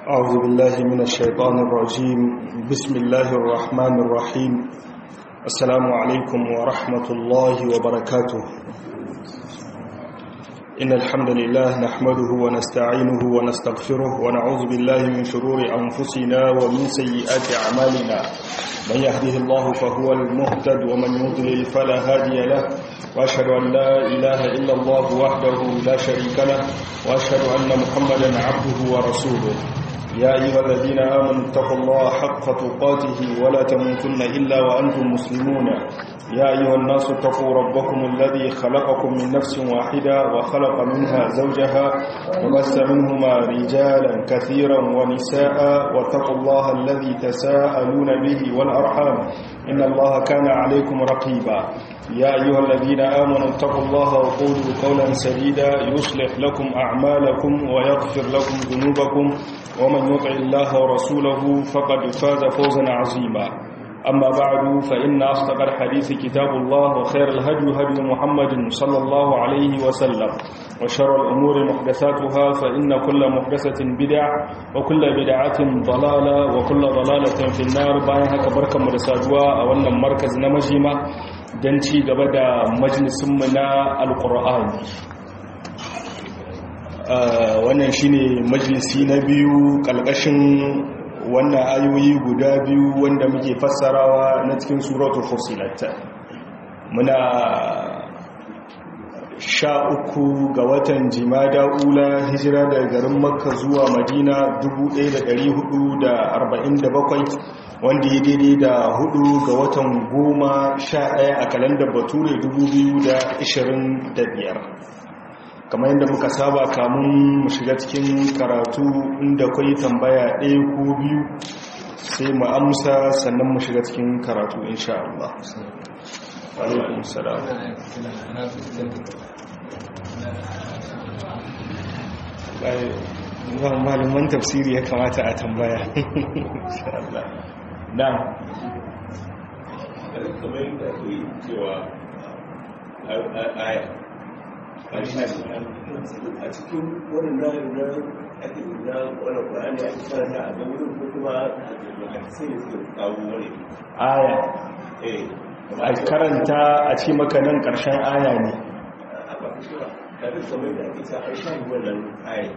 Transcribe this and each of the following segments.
أعوذ بالله من الشيطان الرجيم بسم الله الرحمن الرحيم السلام عليكم ورحمة الله وبركاته إن الحمد لله نحمده ونستعينه ونستغفره ونعوذ بالله من شرور أنفسنا ومن سيئات أعمالنا من يهده الله فهو المهتد ومن يضلل فلا هادي له وأشهد أن لا إله إلا الله وحده لا شريك له وأشهد أن محمدا عبده ورسوله يا أيها الذين آمنوا اتقوا الله حق تقاته ولا تموتن إلا وأنتم مسلمون يا أيها الناس اتقوا ربكم الذي خلقكم من نفس واحدة وخلق منها زوجها وبث منهما رجالا كثيرا ونساء واتقوا الله الذي تساءلون به والأرحام إن الله كان عليكم رقيبا يا أيها الذين آمنوا اتقوا الله وقولوا قولا سديدا يصلح لكم أعمالكم ويغفر لكم ذنوبكم ومن يطع الله ورسوله فقد فاز فوزا عظيما أما بعد فإن أصدق الحديث كتاب الله وخير الهدي هدي محمد صلى الله عليه وسلم وشر الأمور محدثاتها فإن كل محدثة بدع وكل بدعة ضلالة وكل ضلالة في النار بايها كبركة مرسادوا أولا مركز نمجيمة دنشي قبدا مجلس منا القرآن wannan shine majalisi na biyu kalkashin wannan ayoyi guda biyu wanda muke fassarawa na cikin suratul fusilat muna sha uku ga watan jimada ula hijira daga garin makka zuwa madina 1447 wanda ya daidai da hudu ga watan goma sha ɗaya a kalandar bature 2025 kamar yadda muka saba kamun mu shiga cikin karatu inda kwai tambaya ɗaya ko biyu sai mu amsa sannan mu shiga cikin karatu insha Allah. Alaikun salam. Bayan malaman tafsiri ya kamata a tambaya. Insha Allah. Na. Kamar yadda ake cewa aya a cikin waɗannan na ake na wani ƙwararri a cikin da a gaurin ko kuma sai da suka kawo wani aya a karanta a ce maka nan ƙarshen aya ne kafin kamar da ake sa an shahi wannan aya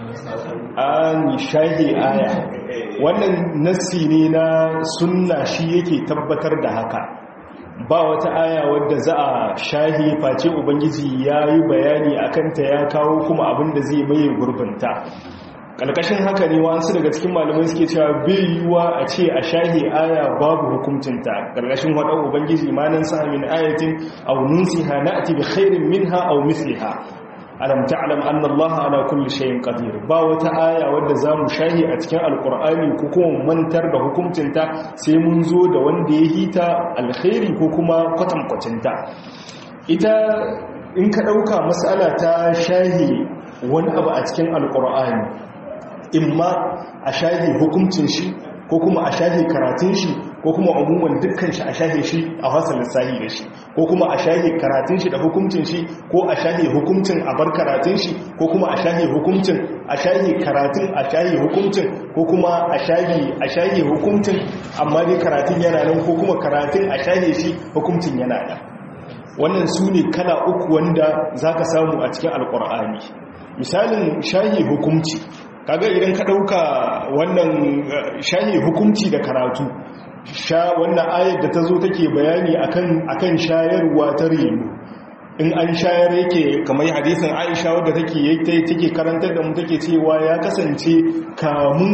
an shahi aya wannan nassi ne na sunna shi yake tabbatar da haka ba wata aya wadda za a shahi face ubangiji ya yi bayani a kanta ya kawo kuma abin da zai maye gurbinta ƙarƙashin haka ne wasu daga cikin malamai suke cewa bai yiwuwa a ce a shahi aya babu hukuncinta ƙarƙashin waɗan ubangiji manan sa min ayatin aw nunsiha na'ti bi khairin minha aw misliha alam ta'lam anna Allah ala kulli shay'in qadir ba wata aya wadda zamu shahi a cikin alqur'ani ko kuma mantar da hukuncinta sai mun zo da wanda ya hita alkhairi ko kuma kwatankwacinta ita in ka dauka mas'ala ta shahi wani abu a cikin alqur'ani imma a shahi hukuncin shi ko kuma a shahi karatun shi ko kuma umuman dukkan shi a shahe shi a wasa lissahi da shi ko kuma a shahe karatun shi da hukuncin shi ko a shahe hukuncin a bar karatun shi ko kuma a shahe hukuncin a shahe karatun a shahe hukuncin ko kuma a shahe a shahe hukuncin amma dai karatun yana nan ko kuma karatun a shahe shi hukuncin yana nan wannan su ne kala uku wanda za ka samu a cikin alkur'ani misalin shahe hukunci kaga idan ka ɗauka wannan shahe hukunci da karatu sha wannan ayar da ta zo take bayani akan akan shayarwa ta reno in an shayar yake kamar hadisin Aisha wadda take take karantar da mu take cewa ya kasance kamun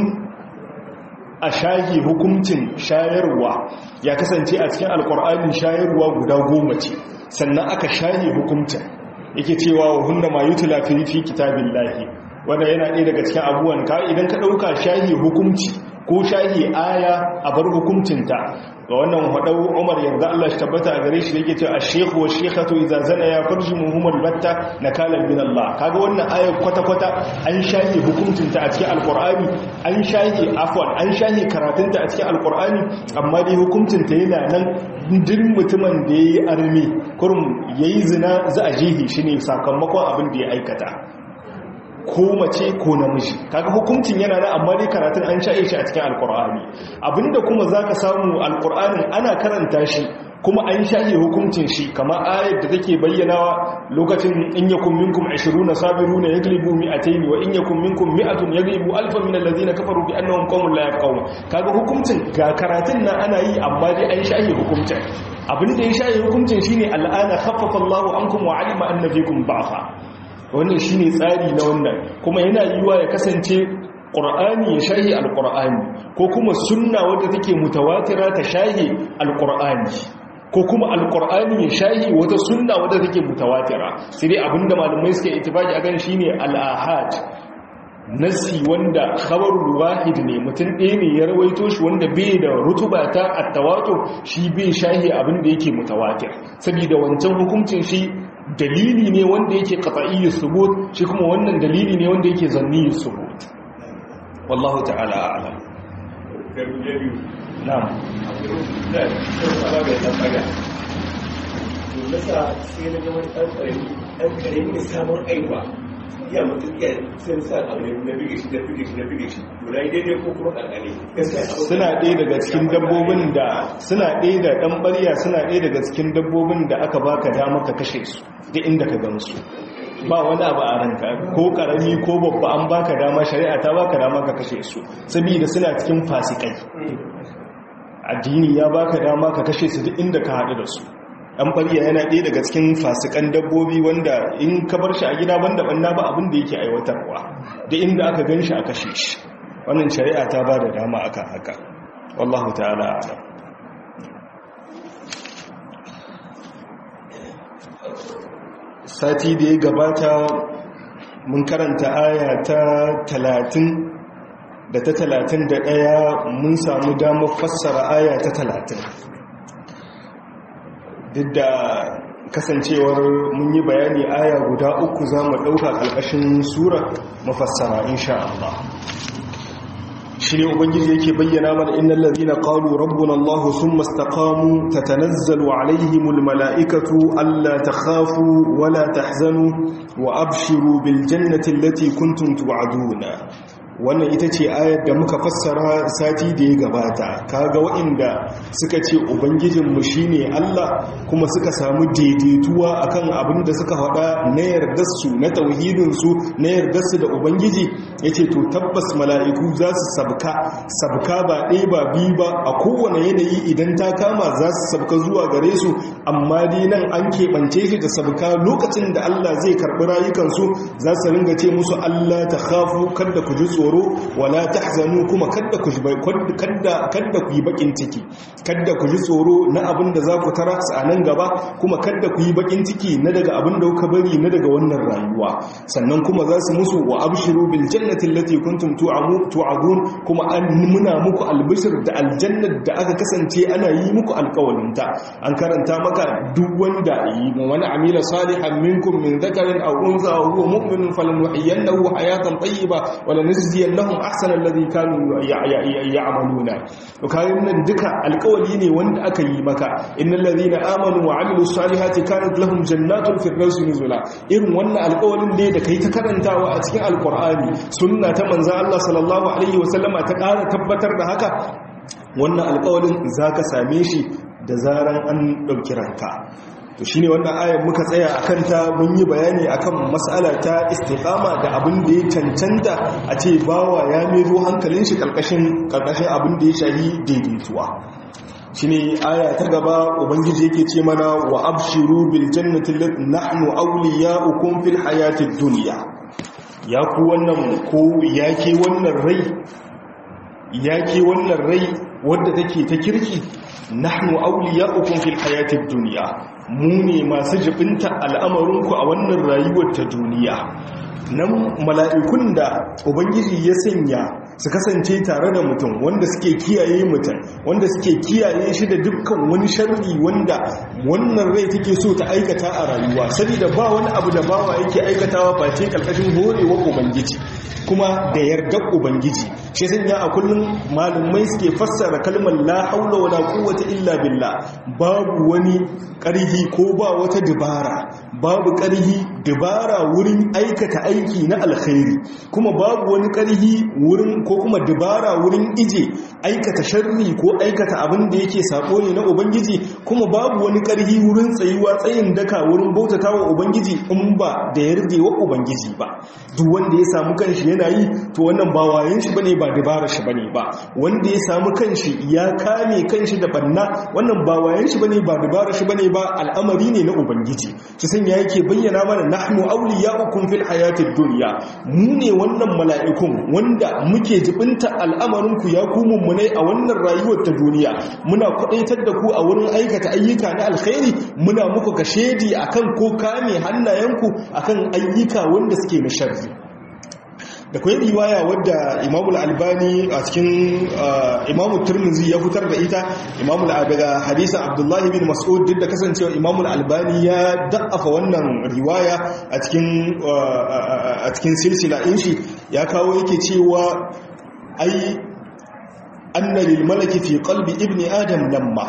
a shahi hukuncin shayarwa ya kasance a cikin alkur'ani shayarwa guda goma ce sannan aka shahi hukuncin yake cewa wa hunna ma yutla fi fi kitabillahi wanda yana ɗaya daga cikin abubuwan ka idan ka ɗauka shahi hukunci ko shahi aya a bar hukuncinta ga wannan haɗau umar yarda Allah shi tabbata a gare shi da yake cewa ash-shaykhu wa shaykhatu idza zana ya farji muhammad batta nakalan min Allah kaga wannan aya kwata kwata an shahi hukuncinta a cikin alqur'ani an shahi afwan an shahi karatunta a cikin alqur'ani amma dai hukuncinta yana nan duk mutumin da yayi armi kurum yayi zina za a jihi shi ne sakamakon abin da ya aikata ko mace ko namiji kaga hukuncin yana nan amma dai karatun an shaye shi a cikin alkur'ani abinda kuma zaka samu alkur'anin ana karanta shi kuma an shaye hukuncin shi kamar ayar da take bayyanawa lokacin in yakum minkum 20 sabiruna yaglibu mi'atayn wa in yakum minkum mi'atun yaglibu alfan min alladhina kafaru bi annahum qaumun la yafqahun kaga hukuncin ga karatun nan ana yi amma dai an shaye hukuncin abinda ya shaye hukuncin shine al'ana khaffafa Allahu ankum wa alima anna fikum ba'fa wannan shine tsari na wannan kuma yana yiwuwa ya kasance ƙur'ani ya shahi alƙur'ani ko kuma sunna wadda take mutawatira ta shahi alƙur'ani ko kuma alƙur'ani ya shahi wata sunna wadda take mutawatira sai dai abinda malamai suke ittifaki akan shine al-ahad nasi wanda khabarul wahid ne mutum ɗaya ne ya rawaito shi wanda bai da rutuba ta at-tawatur shi bai shahi abinda yake mutawatir saboda wancan hukuncin shi dalili ne wanda yake qat'iyyu subut shi kuma wannan dalili ne wanda yake zanni subut wallahu ta'ala a'lam na'am nasa sai na gama ɗan ƙarami ɗan ƙarami ne samun aiwa ya mutum iya sun sa abu na bige shi da bige shi da bige shi guda daidai ko kuma ƙarƙare suna ɗaya daga cikin dabbobin da suna ɗaya da ɗan ɓarya suna ɗaya daga cikin dabbobin da aka baka dama ka kashe su da inda ka gansu ba wani abu a ranka ko karami ko babba an baka dama shari'a ta baka dama ka kashe su saboda suna cikin fasikai addini ya baka dama ka kashe su duk inda ka haɗu da su an fariya yana ɗaya daga cikin fasikan dabbobi wanda in ka bar shi a gida banda banna ba abin da yake aiwatarwa da inda aka gan shi a kashe shi wannan shari'a ta ba da dama aka haka wallahu ta'ala a'lam sati da ya gabata mun karanta aya ta talatin da ta talatin da ɗaya mun samu damar fassara aya ta talatin duk da kasancewar mun yi bayani aya guda uku za mu ɗauka ƙarƙashin sura mafassara insha Allah shi ne ubangiji yake bayyana mana innal ladhina qalu rabbuna allah thumma istaqamu tatanazzalu alaihimul malaikatu alla takhafu wala tahzanu wa abshiru bil jannati allati kuntum tu'aduna wannan ita ce ayar da muka fassara sati da ya gabata kaga waɗanda suka ce ubangijinmu shine Allah kuma suka samu daidaituwa akan abin da suka faɗa na yardarsu na tauhidinsu na yardarsu da ubangiji yace to tabbas mala'iku za su sabka sabka ba ɗaya ba biyu ba a kowane yanayi idan ta kama za su sabka zuwa gare su amma dai nan an keɓance shi da sabka lokacin da Allah zai karɓi rayukansu za su ringa ce musu Allah ta khafu kada ku ji tsoro tsoro wala tahzanu kuma kada ku kada kada ku yi bakin ciki kada ku ji tsoro na abin da za ku tara a nan gaba kuma kada ku yi bakin ciki na daga abin da kuka bari na daga wannan rayuwa sannan kuma za su musu wa abshiru bil jannati allati kuntum tu'amu tu'adun kuma an muna muku albishir da aljannat da aka kasance ana yi muku alƙawarin ta an karanta maka duk wanda yi wani amila salihan minkum min dhakarin aw unsa wa huwa mu'minun falanuhyiyannahu hayatan tayyiba wa lanajziyannahum ahsana alladhi kanu ya'maluna to kayan nan duka alƙawari ne wanda aka yi maka innal ladhina amanu wa amilus salihati kanat lahum jannatul firdausi nuzula irin wannan alƙawarin ne da kai ta karantawa a cikin alqur'ani sunna ta manzo Allah sallallahu alaihi wasallama ta ƙara tabbatar da haka wannan alƙawarin zaka same shi da zaran an ɗauki ranka to shine wannan ayar muka tsaya akan ta mun yi bayani akan mas'ala ta istiqama da abin da ya cancanta a ce bawa ya mero hankalin shi karkashin karkashin abin da ya shahi daidaituwa shine aya ta gaba ubangiji yake ce mana wa abshiru bil jannati allati nahnu awliya'ukum fil hayatid dunya ya ku wannan ko yake wannan rai yake wannan rai wadda take ta kirki nahnu awliya'ukum fil hayatid dunya mu ne masu jibinta al'amarinku a wannan rayuwar ta duniya nan mala'ikun da ubangiji ya sanya su kasance tare da mutum wanda suke kiyaye mutum wanda suke kiyaye shi da dukkan wani sharri wanda wannan rai take so ta aikata a rayuwa saboda ba wani abu da bawa yake aikatawa face karkashin horewar ubangiji kuma da yardar ubangiji shi sanya a kullum malumai suke fassara kalmar la haula wala quwwata illa billah babu wani ƙarhi ko ba wata dubara babu ƙarhi dubara wurin aikata aiki na alkhairi kuma babu wani ƙarhi wurin ko kuma dubara wurin ije aikata sharri ko aikata abin da yake sako ne na ubangiji kuma babu wani ƙarhi wurin tsayuwa tsayin daka wurin bautata wa ubangiji in ba da yardewa ubangiji ba duk wanda ya samu kanshi yana yi to wannan ba wayen shi bane ba dubara shi bane ba wanda ya samu kanshi ya kame kanshi da banna wannan ba wayen shi bane ba dubara shi bane ba al'amari ne na ubangiji shi sanya yake bayyana mana nahnu awliya'ukum fil hayatid dunya mu ne wannan mala'ikun wanda muke jibinta al'amarin ku ya ku mummunai a wannan rayuwar ta duniya muna kwadaitar da ku a wurin aikata ayyuka na alkhairi muna muku kashedi akan ko kame hannayenku akan ayyuka wanda suke na sharri da kwai riwaya wadda imamu albani a cikin imamu turmuzi ya fitar da ita imamu daga hadisan abdullahi bin mas'ud duk da kasancewa imamu albani ya da'afa wannan riwaya a cikin a cikin silsila din shi ya kawo yake cewa ai anna lil malaki fi qalbi ibni adam lamma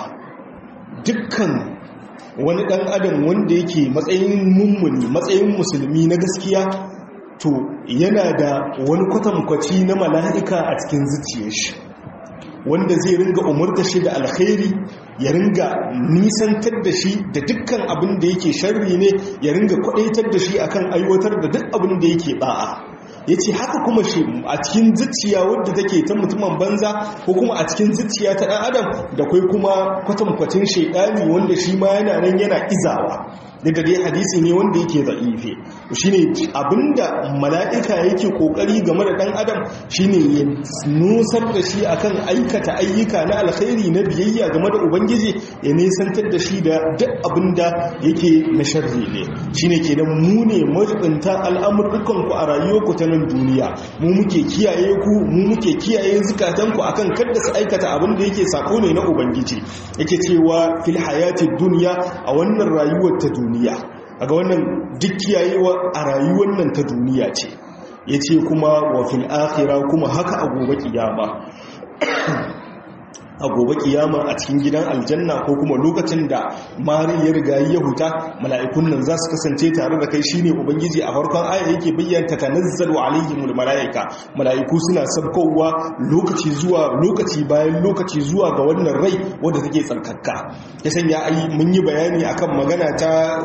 dukkan wani dan adam wanda yake matsayin mummuni matsayin musulmi na gaskiya to yana da wani kwatankwaci na mala'ika a cikin zuciyar shi wanda zai ringa umarta shi da alkhairi ya ringa nisantar da shi da dukkan abin da yake sharri ne ya ringa kwadaitar da shi akan aiwatar da duk abin da yake ba'a ya ce haka kuma shi a cikin zuciya wadda take ta mutumin banza ko kuma a cikin zuciya ta ɗan adam da kwai kuma kwatankwacin shaidani wanda shi ma yana nan yana izawa da dai hadisi ne wanda yake za'ife shine abinda mala'ika yake kokari game da dan adam shine ya nusar da shi akan aikata ayyuka na alkhairi na biyayya game da ubangiji ya nisantar da shi da duk abinda yake na sharri ne shine kenan mu ne majibinta al'amuran ku a rayuwarku ta nan duniya mu muke kiyaye ku mu muke kiyaye zukatan ku akan kada su aikata abin da yake sako ne na ubangiji yake cewa fil hayatid dunya a wannan rayuwar ta duniya duniya aga wannan duk kiyayewa a rayuwar nan ta duniya ce ya ce kuma wa fil akhira kuma haka a gobe kiyama a gobe kiyama a cikin gidan aljanna ko kuma lokacin da mari ya riga ya huta mala'ikun nan za su kasance tare da kai shine ubangiji a farkon aya yake bayyana tanazzalu alaihimul mala'ika mala'iku suna sabkowa lokaci zuwa lokaci bayan lokaci zuwa ga wannan rai wanda take tsarkakka ya sanya ai mun yi bayani akan magana ta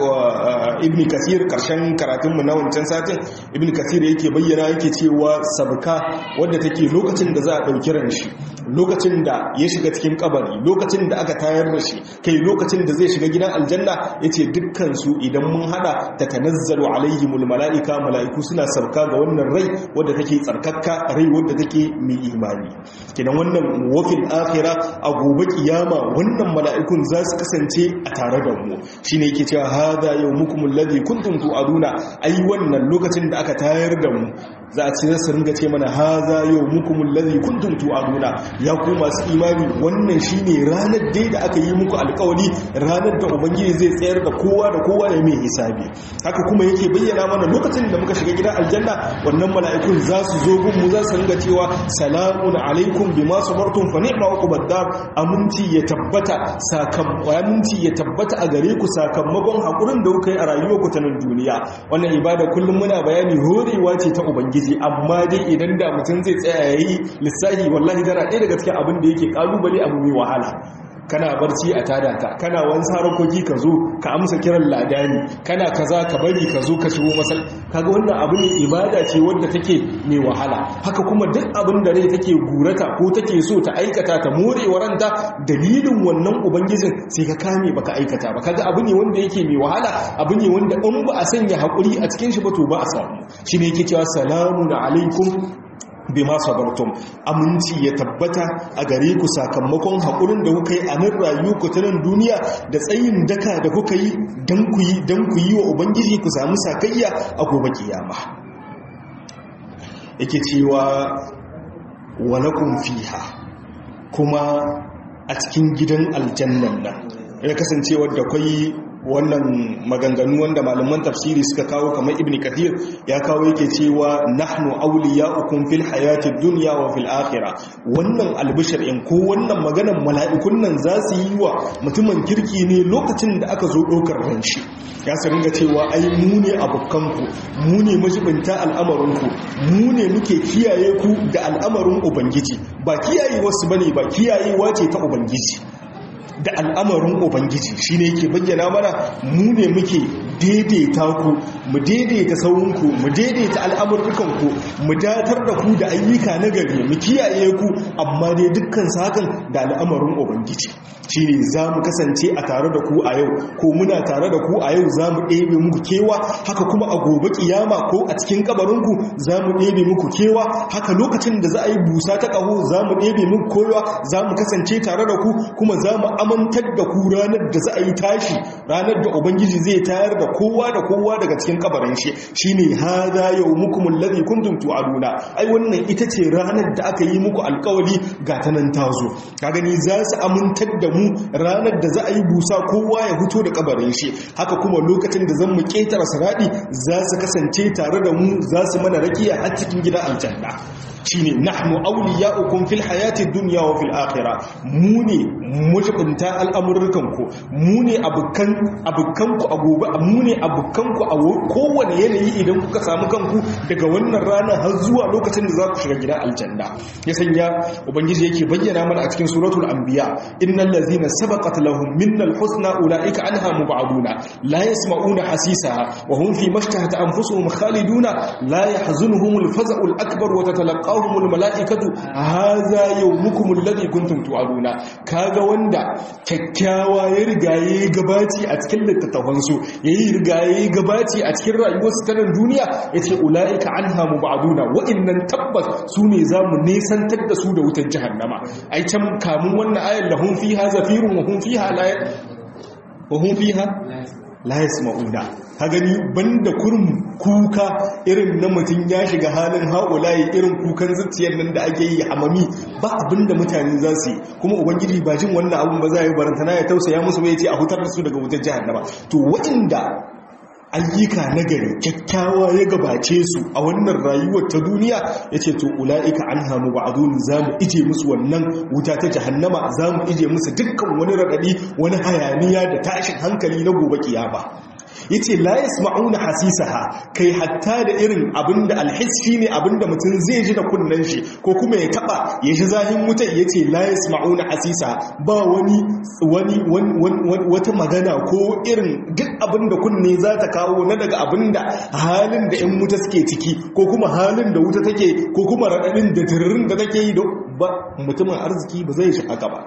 ibn kasir karshen karatun mu na wancan satin ibn kasir yake bayyana yake cewa sabka wanda take lokacin da za a dauki ran shi lokacin da ya shiga cikin kabari lokacin da aka tayar da shi kai lokacin da zai shiga gidan aljanna yace dukkan su idan mun hada ta tanazzalu alaihimul malaika malaiku suna sauka ga wannan rai wadda take tsarkakka rai wadda take mai imani kidan wannan wafil akhirah a gobe kiyama wannan mala'ikun za su kasance a tare da mu shine yake cewa hadha yawmukum alladhi kuntum tu'aduna ai wannan lokacin da aka tayar da mu za a ci su ringa ce mana haza yau mukumul ladhi kuntum tu'aduna ya ku masu imani wannan shine ranar dai da aka yi muku alƙawari ranar da ubangiji zai tsayar da kowa da kowa ya mai hisabi haka kuma yake bayyana mana lokacin da muka shiga gidan aljanna wannan mala'ikun za su zo gun mu za su ringa cewa salamun alaikum bima sabartum fa ni'ma uqbad dar aminci ya tabbata aminci ya tabbata a gare ku sakamakon hakurin da kuka yi a rayuwarku ta nan duniya wannan ibada kullum muna bayani horewa ce ta ubangiji amma dai idan da mutum zai tsaya yayi lissahi wallahi tana ɗaya daga cikin abin da yake kalubale abu mai wahala kana barci a tada ka kana wani harakoki ka zo ka amsa kiran ladani kana kaza ka bari ka zo ka shigo masal kaga wannan abu ne ibada ce wanda take mai wahala haka kuma duk abin da rai take gurata ko take so ta aikata ta more waranta dalilin wannan ubangijin sai ka kame baka aikata ba kaga abu ne wanda yake mai wahala abu ne wanda in ba a sanya hakuri a cikin shi ba to ba a samu shine yake cewa salamun alaikum bima sabartum aminci ya tabbata a gare ku sakamakon haƙurin da kuka yi a nan rayu ku ta nan duniya da tsayin daka da kuka yi don ku yi don ku yi wa ubangiji ku samu sakayya a gobe kiyama yake cewa walakum fiha kuma a cikin gidan aljannan nan ya kasance wadda kwai wannan maganganu wanda malaman tafsiri suka kawo kamar ibn kathir ya kawo yake cewa nahnu awliya'ukum fil hayatid dunya wa fil akhirah wannan albishir in ko wannan maganar mala'ikun nan za su yi wa mutumin kirki ne lokacin da aka zo ɗaukar ranshi ya su ringa cewa ai mu ne abokanku mu ne majibinta al'amarinku mu ne muke kiyaye ku da al'amarin ubangiji ba kiyaye wasu bane ba kiyayewa ce ta ubangiji da al'amarin ubangiji shi ne ke bayyana mana mu ne muke daidaita ku mu daidaita sauranku mu daidaita al'amurkanku mu datar da ku da ayyuka na gari mu kiyaye ku amma dai dukkan sakan da al'amarin ubangiji shi ne za mu kasance a tare da ku a yau ko muna tare da ku a yau za mu ɗebe muku kewa haka kuma a gobe kiyama ko a cikin kabarinku za mu ɗebe muku kewa haka lokacin da za a yi busa ta ƙaho za mu ɗebe muku kowa za mu kasance tare da ku kuma za mu amantar da ku ranar da za a yi tashi ranar da ubangiji zai tayar da kowa da kowa daga cikin kabarin shi shine hada yawmukum alladhi kuntum tu'aduna ai wannan ita ce ranar da aka yi muku alkawari ga ta nan tazo ka gani za su amintar da mu ranar da za a yi busa kowa ya fito da kabarin shi haka kuma lokacin da zan mu ketara saradi za su kasance tare da mu za su mana rakiya har cikin gidan aljanna shine nahnu awliya'ukum fil hayati dunya wa fil akhirah mu ne mujibinta al'amurrukan ku mu ne abukan abukan ku a gobe mu ne abukan ku a kowane yanayi idan kuka samu kanku daga wannan rana har zuwa lokacin da za ku shiga gidan aljanna ya sanya ubangiji yake bayyana mana a cikin suratul anbiya innal ladzina sabaqat lahum minnal husna ulaika anha mub'aduna la yasma'una hasisaha wa hum fi mashtahat anfusuhum khaliduna la yahzunuhumul faza'ul akbar wa tatalaqqa tawahumul mala'ikatu haza yawmukum alladhi kuntum tu'aduna kaga wanda kyakkyawa ya rigaye gabaci a cikin littattafan su yayi rigaye gabaci a cikin rayuwar su ta nan duniya yace ulaika anha mubaduna wa'annan tabbas sune zamu nesantar da su da wutar jahannama ai can kamun wannan ayar lahum fiha zafirun wa hum fiha la wa hum fiha la yasma'una ka gani banda kurum kuka irin na mutum ya shiga halin haƙulayi irin kukan zuciyar nan da ake yi hamami ba abinda mutane za su yi kuma ubangiji ba jin wannan abin ba za a yi barantana ya tausaya musu bai ce a hutar da su daga wutar jihannama to waɗanda ayyuka na gari kyakkyawa ya gabace su a wannan rayuwar ta duniya ya ce to ula'ika an hamu ba a za mu ije musu wannan wuta ta jahannama za mu ije musu dukkan wani raɗaɗi wani hayaniya da tashin hankali na gobe kiyama yace la yasma'una hasisaha kai hatta da irin abinda alhisfi ne abinda mutum zai ji da kunnen shi ko kuma ya taba ya ji zahin wutar yace la yasma'una hasisa ba wani wani wata magana ko irin duk abinda kunne za ta kawo na daga abinda halin da yan wuta suke ciki ko kuma halin da wuta take ko kuma radadin da tiririn da take yi ba mutumin arziki ba zai shi haka ba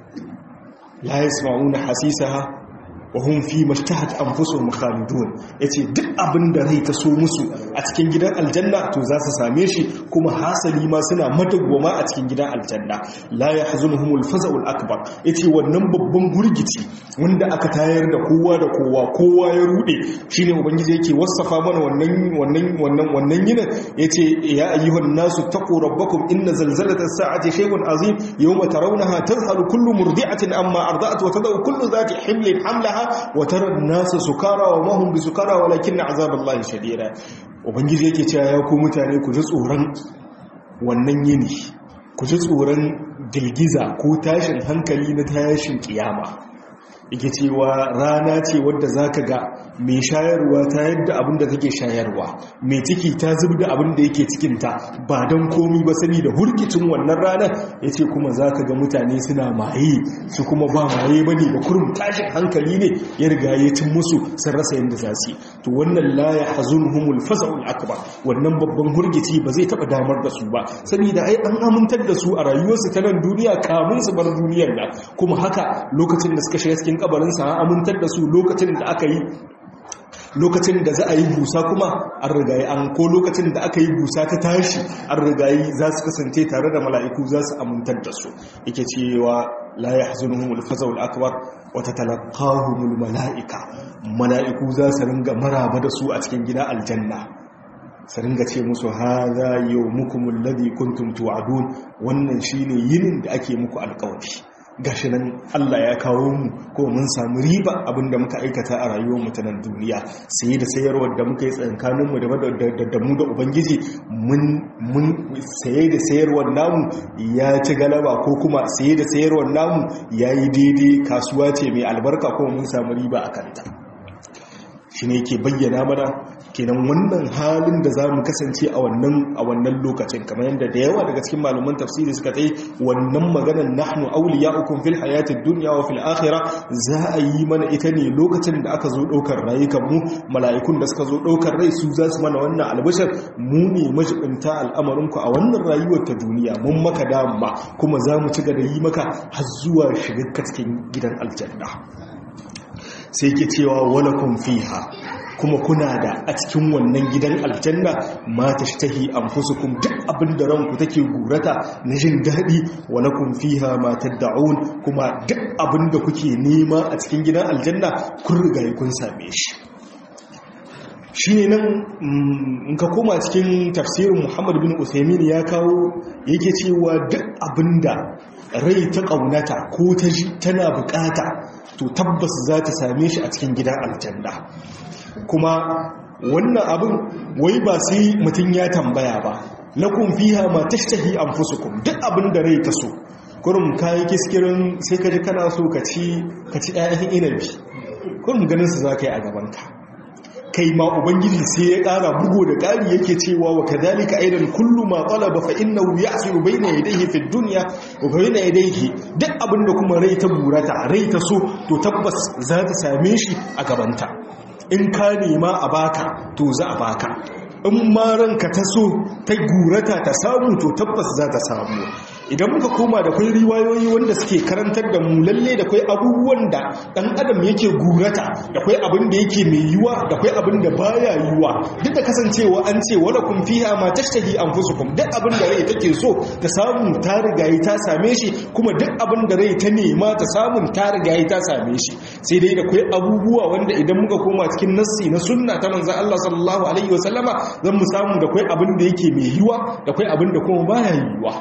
la yasma'una hasisaha wa hum fi mashtahat anfusuhum khalidun yace duk abin da rai ta so musu a cikin gidan aljanna to za su same shi kuma hasali ma suna madagwama a cikin gidan aljanna la yahzunuhumul faza'ul akbar yace wannan babban gurgici wanda aka tayar da kowa da kowa kowa ya rude shine ubangiji yake wasafa mana wannan wannan wannan wannan yinin yace ya ayyuhan nasu taqu rabbakum inna zalzalatas sa'ati shay'un azim yawma tarawnaha tadhhalu kullu murdi'atin amma arda'at wa tad'u kullu dhati himlin hamlaha وترى الناس سكارى وما هم بسكارى ولكن عذاب الله شديد ubangiji yake cewa ya ku mutane ku ji tsoron wannan yini ku ji tsoron girgiza ko tashin hankali na tashin kiyama yake cewa rana ce wadda zaka ga mai shayarwa ta yadda abin da take shayarwa mai ciki ta zubda abin da yake cikinta ba don komi ba sani da hurkicin wannan ranar ya ce kuma za ka ga mutane suna maye su kuma ba maye ba ne da kurum tashin hankali ne ya riga ya cin musu sun rasa yadda za su to wannan laya hazun humul fasa'ul akbar wannan babban hurgici ba zai taɓa damar da su ba saboda ai an amintar da su a rayuwarsu ta nan duniya kamun su bar duniyar nan kuma haka lokacin da suka shiga cikin kabarinsa an amintar da su lokacin da aka yi lokacin da za a yi busa kuma an rigayi an ko lokacin da aka yi busa ta tashi an rigayi za su kasance tare da mala'iku za su amintar da su yake cewa la yahzunuhum al-faza'ul akbar wa tatalaqahumul mala'ika mala'iku za su ringa maraba da su a cikin gida aljanna su ringa ce musu hadha yawmukum alladhi kuntum tu'adun wannan shine yinin da ake muku alƙawari gashi nan Allah ya kawo mu ko mun samu riba abinda muka aikata a rayuwar mu ta nan duniya sai da sayarwar da muka yi tsankanin mu da mu da ubangiji mun mun saye da sayarwar namu ya ci galaba ko kuma saye da sayarwar namu yayi daidai kasuwa ce mai albarka ko mun samu riba a kanta shi ne ke bayyana mana kenan wannan halin da za mu kasance a wannan lokacin kamar yadda da yawa daga cikin malaman tafsiri suka tsaye wannan maganar nahnu awliya'ukum fil hayatid dunya wa fil akhirah za a yi mana ita ne lokacin da aka zo daukar rayukan mu mala'ikun da suka zo daukar rai su za su mana wannan albashar mu ne majibinta al'amarin ku a wannan rayuwar ta duniya mun maka dama kuma za mu ci gaba da yi maka har zuwa shiga cikin gidan aljanna sai ke cewa walakun fiha kuma kuna da a cikin wannan gidan aljanna ma ta shtahi anfusukum duk abin da ranku take gurata na jin daɗi walakun fiha ma tad'un kuma duk abin da kuke nema a cikin gidan aljanna kun riga kun same shi shi ne nan in ka koma cikin tafsirin muhammad bin usaimin ya kawo yake cewa duk abin da rai ta ƙaunata ko ta ji tana bukata to tabbas za ta same shi a cikin gidan aljanna kuma wannan abin wai ba sai mutum ya tambaya ba lakum fiha ma tashtahi anfusukum duk abin da rai ta so kurum kayi kiskirin sai ka ji kana so ka ci ka ci ɗayan inabi kurum ganin su za ka yi a gabanka kai ma ubangiji sai ya ƙara bugo da ƙari yake cewa wa kadhalika aidan kullu ma talaba fa innahu ya'siru bayna yadayhi fi dunya wa bayna yadayhi duk abin da kuma rai ta burata rai ta so to tabbas za ta same shi a gabanta in ka nema a baka to za a baka in ma ranka ta so ta gurata ta samu to tabbas za ta samu idan muka koma da kwai riwayoyi wanda suke karantar da mu lalle da kwai abubuwan da dan adam yake gurata da kwai abin da yake mai yiwa da kwai abin da baya yiwa duk da kasancewa an ce wala kun fiha ma tashtahi anfusukum duk abin da rai take so ta samu ta rigayi ta same shi kuma duk abin da rai ta nema ta samu ta rigayi ta same shi sai dai da kwai abubuwa wanda idan muka koma cikin nassi na sunna ta manzon Allah sallallahu alaihi wasallama zan mu samu da kwai abin da yake mai yiwa da kwai abin da kuma baya yiwa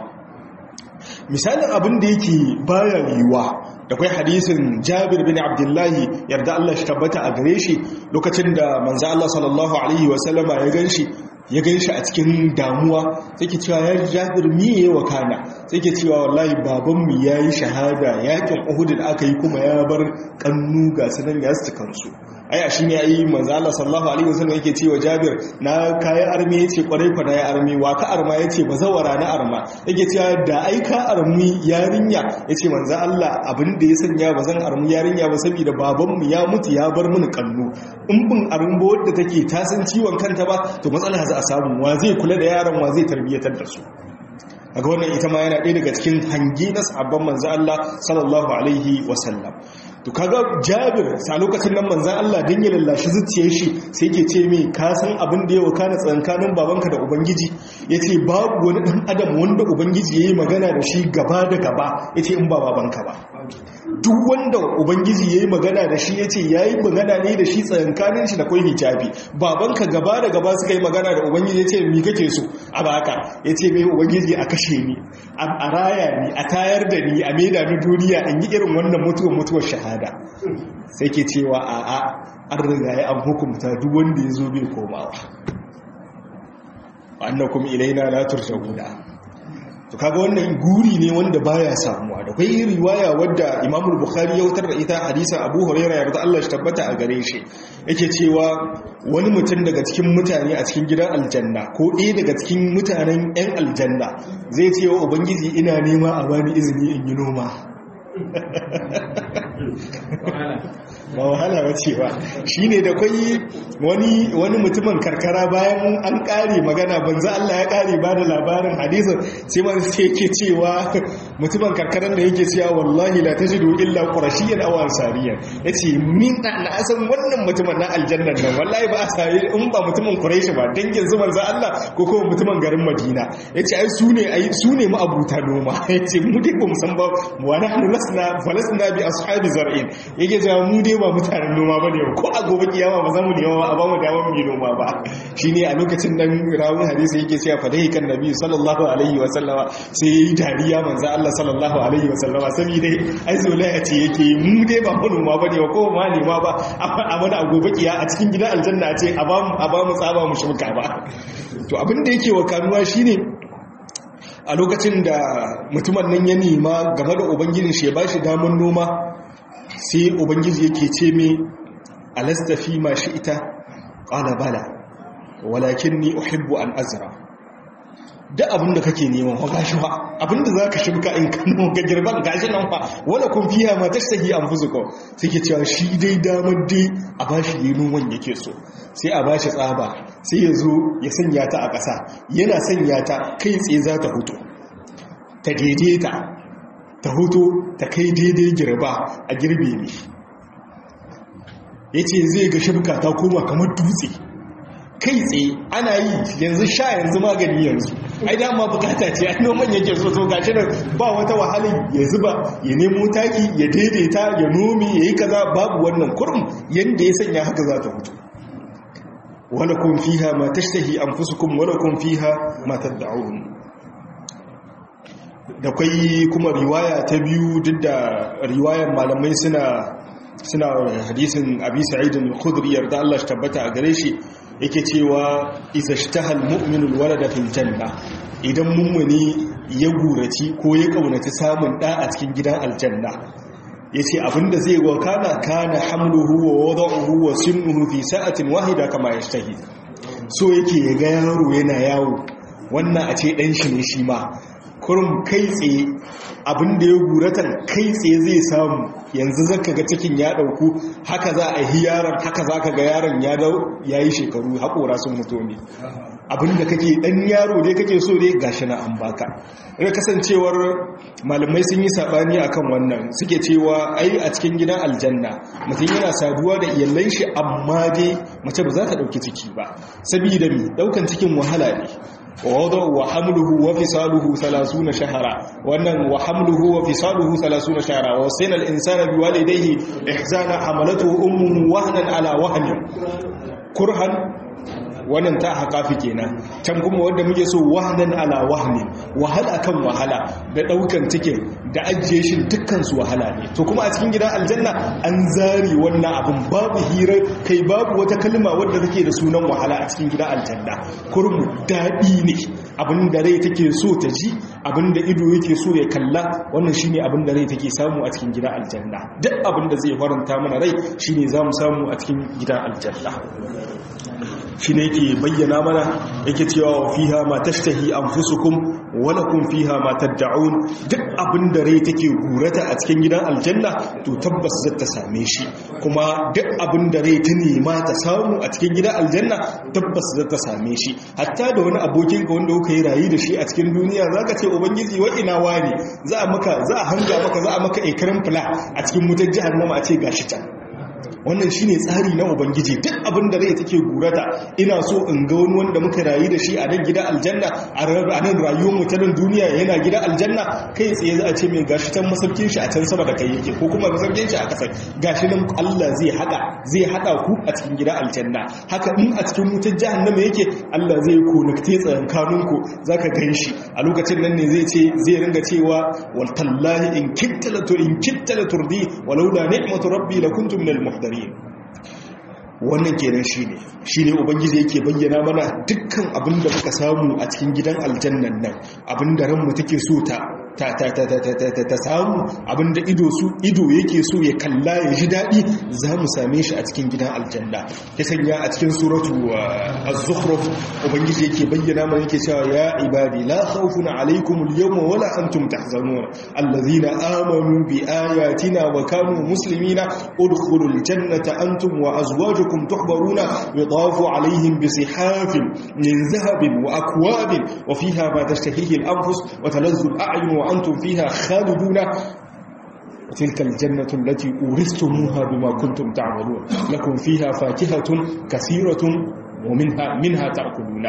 misalin abin da yake baya yiwuwa da kwai hadisin jabir bin abdullahi yarda Allah shi tabbata a gare shi lokacin da manzo Allah sallallahu alaihi wasallama ya ganshi ya ganshi a cikin damuwa sai ke cewa ya jabir miye wa kana sai ke cewa wallahi babanmu ya yi shahada yakin uhud da aka yi kuma ya bar kannu ga sanan ya su kansu aya shi ne ayi manzo Allah sallallahu alaihi wasallam yake cewa Jabir na kai armi yace kwarai fa na ya armi wa ka arma yace bazawara na arma yake cewa da ai ka armi yarinya yace manzo Allah abin da ya sanya bazan armi yarinya ba saboda baban mu ya mutu ya bar mini kallo in bin armi wadda take ta san ciwon kanta ba to matsala za a samu wa zai kula da yaran wa zai tarbiyatar da su a ga wannan ita ma yana ɗaya daga cikin hangi na sabon manzo Allah sallallahu alaihi wasallam to kaga Jabir sa lokacin nan manzon Allah dan ya lallashi zuciyar shi sai yake ce mai ka san abin da ya wakana tsankanin babanka da ubangiji yace babu wani dan adam wanda ubangiji yayi magana da shi gaba da gaba yace in ba babanka ba duk wanda ubangiji yayi magana da shi yace yayi magana ne da shi tsankanin shi da kai hijabi babanka gaba da gaba suka yi magana da ubangiji yace mi kake so a baka yace mai ubangiji a kashe ni a raya ni a tayar da ni a maida ni duniya in yi irin wannan mutuwar mutuwar shahada sai ke cewa a a an riga ya an hukumta duk wanda ya zo bai komawa annakum ilaina la turja'una to kaga wannan guri ne wanda baya samuwa da kai riwaya wadda Imam Bukhari ya wutar da ita hadisin Abu Hurairah yarda Allah shi tabbata a gare shi yake cewa wani mutum daga cikin mutane a cikin gidan aljanna ko ɗaya daga cikin mutanen 'yan aljanna zai ce wa ubangiji ina nema a bani izini in yi noma ba wahala ba ce ba shi ne da kwayi wani mutumin karkara bayan an kare magana banza Allah ya kare ba da labarin hadisun sai man sai yake cewa mutumin karkarar da yake cewa wallahi la tajidu illa qurashiyyan aw ansariyan yace min da na san wannan mutumin na aljannan nan wallahi ba a sai in ba mutumin quraishi ba dangin su manzo Allah ko kuma mutumin garin Madina yace ai su ne ai su ne ma'abuta noma yace mu dai ba mu san ba wa nahnu lasna falasna bi ashabi zar'in yake cewa mu dai ba mutanen noma ba ne ko a gobe kiyama ba za mu nema a ba mu damar mu yi noma ba shine a lokacin nan rawun hadisi yake cewa fa dai kan nabi sallallahu alaihi wa sallama sai yayi dariya manzo Allah sallallahu alaihi wa sallama saboda ai zolaya ce yake mu dai ba manoma ba ne ko ma nema ba a mana a gobe kiya a cikin gidan aljanna ce a ba mu a ba mu tsaba mu shimka ba to abin da yake wa kanuwa shine a lokacin da mutumin nan ya nema game da ubangijin shi ya ba shi damar noma sai ubangiji yake ce mai alastafi ma shi ita ƙala bala walakin ni uhibbu an azra da abin da kake neman wa gashi ba abin da za ka shibka in kano ga girban gashi nan fa wala kun fiya ma ta sahi an fuzuko suke cewa shi dai damar dai a bashi yi noman yake so sai a bashi tsaba sai ya zo ya sanya ta a ƙasa yana sanya ta kai tsaye za ta hutu ta daidaita ta hutu ta kai daidai girba a girbe ne ya ce zai ga shibka ta koma kamar dutse kai tsaye ana yi yanzu sha yanzu magani yanzu ai dama bukata ce ai noman yake so so gashi nan ba wata wahalin ya zuba ya nemo taki ya daidaita ya nomi ya yi kaza babu wannan kurum yanda ya sanya haka za ta hutu wala kun fiha ma tashtahi anfusukum wala kun fiha ma tad'un da kai kuma riwaya ta biyu duk da riwayan malamai suna suna hadisin abi sa'id al-khudri yarda Allah shi tabbata a gare shi yake cewa isa shtahal mu'minul walada fil janna idan mummuni ya guraci ko ya kaunaci samun da a cikin gidan aljanna yace abinda zai wakana kana hamluhu wa wada'uhu wa sinnuhu fi sa'atin wahida kama yashtahi so yake ya ga yaro yana yawo wannan a ce dan shi ne shi ma kurum kai tsaye abinda ya guratan kai tsaye zai samu yanzu zaka ga cikin ya dauku haka za a yi yaron haka za ka ga yaron ya dau ya yi shekaru haƙora sun mutu ne abinda kake ɗan yaro dai kake so dai gashi na an baka ina kasancewar malamai sun yi saɓani akan wannan suke cewa ai a cikin gidan aljanna mutum yana saduwa da iyalan shi amma dai mace ba za ta ɗauki ciki ba sabida mi ɗaukan cikin wahala ne ووضع وحمله وفصاله ثلاثون شهرا وأن وحمله وفصاله ثلاثون شهرا ووصينا الإنسان بوالديه إحزانا حملته أمه وهنا على وهن كرها wannan ta haƙafi kenan can kuma wanda muke so wahnan ala wahnin wahala kan wahala da ɗaukan cikin da ajiye shi dukkan su wahala ne to kuma a cikin gidan aljanna an zari wannan abin babu hira kai babu wata kalma wadda take da sunan wahala a cikin gidan aljanna kurmu daɗi ne abin da rai take so ta ji abin da ido yake so ya kalla wannan shine abin da rai take samu a cikin gidan aljanna duk abin da zai faranta mana rai shine zamu samu a cikin gidan aljanna shi ne yake bayyana mana yake cewa wa fiha ma tashtahi anfusukum wa lakum fiha ma tad'un duk abin da rai take gurata a cikin gidan aljanna to tabbas zai ta same shi kuma duk abin da rai ta nema ta samu a cikin gidan aljanna tabbas zai ta same shi hatta da wani abokin ka wanda kuka yi rayu da shi a cikin duniya zaka ce ubangiji wa ina wani za a maka za a hanga maka za a maka ikram fula a cikin mutar jahannama a ce gashi can wannan shine tsari na ubangiji duk abin da rai take gurata ina so in ga wani wanda muka rayu da shi a nan gida aljanna a nan rayuwar mu ta nan duniya yana gida aljanna kai tsaye za a ce mai gashi can masaukin shi a can sama da kai yake ko kuma masaukin shi a ƙasa gashi nan Allah zai hada zai hada ku a cikin gida aljanna haka in a cikin wutar jahannama yake Allah zai connecte tsakankanin ku zaka gan shi a lokacin nan ne zai ce zai ringa cewa wal tallahi in kittala in kittala turdi walaula ni'matu rabbi lakuntu minal muhtadin wannan kenan shine shine ubangiji yake bayyana mana dukkan abin da muka samu a cikin gidan aljannan nan abin da ranmu take so ta ta ta ta ta ta ta ta samu abin da ido su ido yake so ya kalla ya ji dadi za mu same shi a cikin gidan aljanna ya sanya a cikin suratu az-zukhruf ubangiji yake bayyana mana yake cewa ya ibadi la khawfun alaykum al-yawma wala antum tahzanun alladhina amanu bi ayatina wa kanu muslimina udkhulul jannata antum wa azwajukum أنكم تحبرون يطاف عليهم بصحاف من ذهب وأكواب وفيها ما تشتهيه الأنفس وتلذ الأعين وأنتم فيها خالدون وتلك الجنة التي أورثتموها بما كنتم تعملون لكم فيها فاكهة كثيرة ومنها منها تأكلون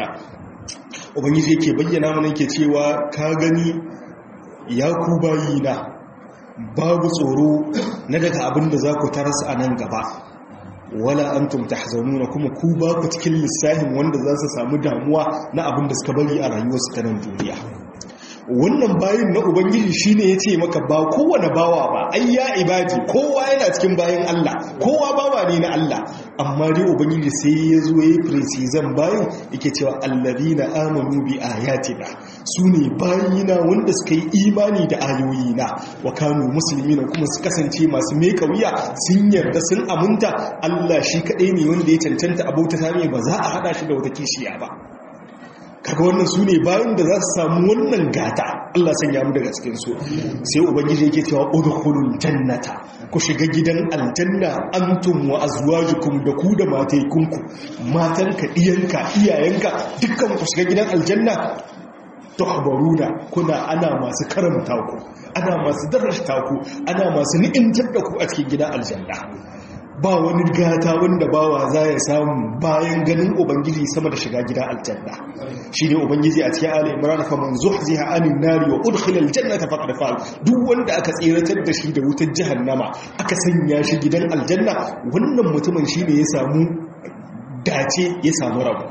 ubangiji yake bayyana mana yake cewa ka gani ya ku bayina babu tsoro na daga abin da za ku tarasa a nan gaba wala antum tahzanuna kuma ku ba ku cikin lissafin wanda za su samu damuwa na abin da suka bari a rayuwarsu ta nan duniya wannan bayin na ubangiji shine ya ce maka ba kowane bawa ba ai ya ibadi kowa yana cikin bayan Allah kowa bawa ne na Allah amma dai ubangiji sai ya zo ya yi precisam bayan yake cewa allazina amanu bi ayatina su ne bayina wanda suka yi imani da ayoyina wa kanu muslimina kuma su kasance masu meka wuya sun yarda sun aminta Allah shi kadai ne wanda ya cancanta abota ta ne ba za a hada shi da wata kishiya ba kaga wannan su ne bayan da za su samu wannan gata Allah sanya mu daga cikin su sai ubangiji yake cewa udkhulul jannata ku shiga gidan aljanna antum wa azwajukum da ku da mataikunku matanka diyanka iyayenka dukkan ku shiga gidan aljanna tuhbaruna kuna ana masu karamta ku ana masu darashta ku ana masu ni'imtar da ku a cikin gidan aljanna ba wani gata wanda bawa za ya samu bayan ganin ubangiji sama da shiga gida aljanna shi ne ubangiji a cikin ali imran fa man zuhziha anin nari wa udkhila aljannata faqad fa'al duk wanda aka tsiratar da shi da wutar jahannama aka sanya shi gidan aljanna wannan mutumin shine ya samu dace ya samu rabu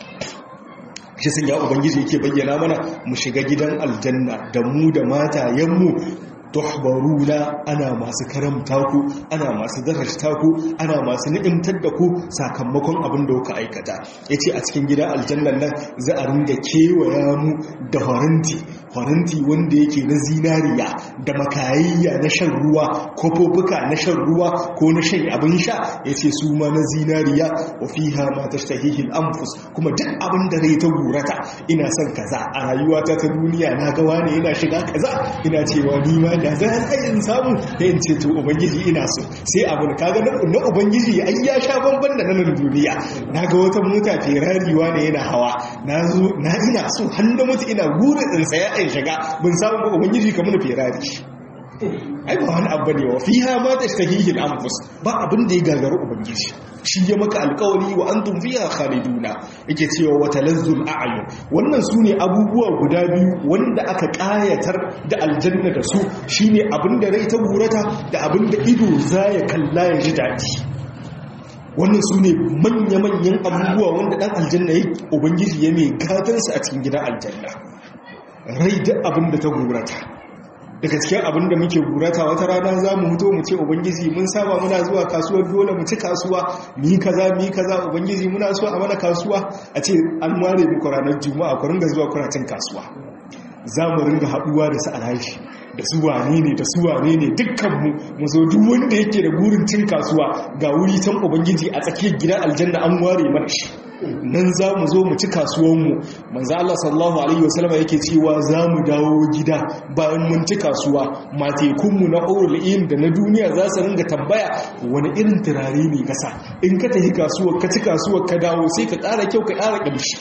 shi sun ya ubangiji yake bayyana mana mu shiga gidan aljanna da mu da matayenmu tuhbaruna ana masu karamta ku ana masu darajta ku ana masu ni'imtar da ku sakamakon abin da kuka aikata yace a cikin gidan aljannan nan za a ringa kewaya mu da faranti faranti wanda yake na zinariya da makayayya na shan ruwa kofofuka na shan ruwa ko na shan abin sha yace su ma na zinariya wa fiha ma tashtahihi al-anfus kuma duk abin da rai ta gurata ina son kaza a rayuwata ta duniya na ga wani yana shiga kaza ina cewa ni ma da zai tsayin samu da in ce to ubangiji ina so sai abin kaga na ubangiji ai ya sha bamban da nan duniya naga wata mota ferrari ne yana hawa na zo na ina so har da mutu ina gurin in saya in shiga bin samu ba ubangiji kamar na ferrari ai ba wani abu ne wa fiha ma tashtahihi al-anfus ba abin da ya gagaru ubangiji shi ya maka alkawari wa antum fiha khaliduna yake cewa wa talazzul a'yun wannan sune abubuwa guda biyu wanda aka kayatar da aljanna da su shine abinda rai ta gurata da abinda ido zaya kalla ya ji dadi wannan sune manya-manyan abubuwa wanda dan aljanna ya ubangiji ya mai gadansa a cikin gidan aljanna rai da abinda ta gurata daga cikin abin da muke gurata wata rana za mu mutu mu ce ubangiji mun saba muna zuwa kasuwar dole mu ci kasuwa mu yi kaza mu yi kaza ubangiji muna so a mana kasuwa a ce an ware muku ranar juma'a ku ringa zuwa kuna cin kasuwa za mu ringa haɗuwa da su alhaji da su wane ne da su wane ne dukkanmu mu zo duk wanda yake da gurin cin kasuwa ga wuri can ubangiji a tsakiyar gidan aljanna an ware mana shi nan za mu zo mu ci kasuwanmu manzo Allah sallallahu alaihi wasallam yake cewa za mu dawo gida bayan mun ci kasuwa matekunmu na aurul'in da na duniya za su ringa tambaya wani irin turare ne kasa in ka tafi kasuwar ka ci kasuwar ka dawo sai ka ƙara kyau ka ƙara ƙamshi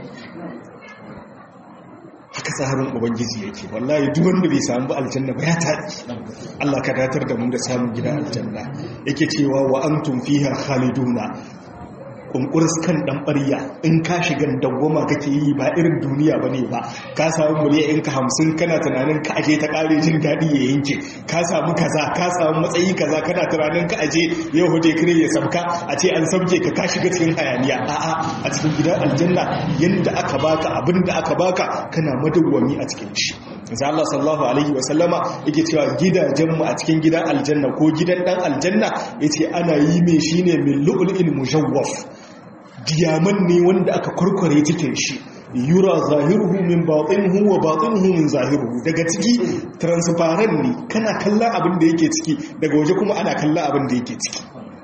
haka tsarin ubangiji yake wallahi duk wanda bai samu ba aljanna ba ya taɗi Allah ka datar da mu da samun gida aljanna yake cewa wa antum fiha khaliduna kunkuris kan dan ɓarya in ka shiga dawwama kake yi ba irin duniya ba ne ba ka samu miliyan in ka hamsin kana tunanin ka aje ta ƙare jin daɗi ya yanke ka samu kaza ka samu matsayi kaza kana tunanin ka aje yau huje kire ya sabka a ce an sabke ka ka shiga cikin hayaniya a'a a cikin gidan aljanna yanda aka baka abin da aka baka kana madawwami a cikin shi za Allah sallallahu alaihi wa sallama yake cewa gidajenmu a cikin gidan aljanna ko gidan dan aljanna yace ana yi mai shine min lu'lu'in mujawwaf diyaman ne wanda aka kurkure cikin shi yura zahiruhu min batinuhu wa batinuhu min zahiruhu daga ciki transparent ne kana kallon abin da yake ciki daga waje kuma ana kallon abin da yake ciki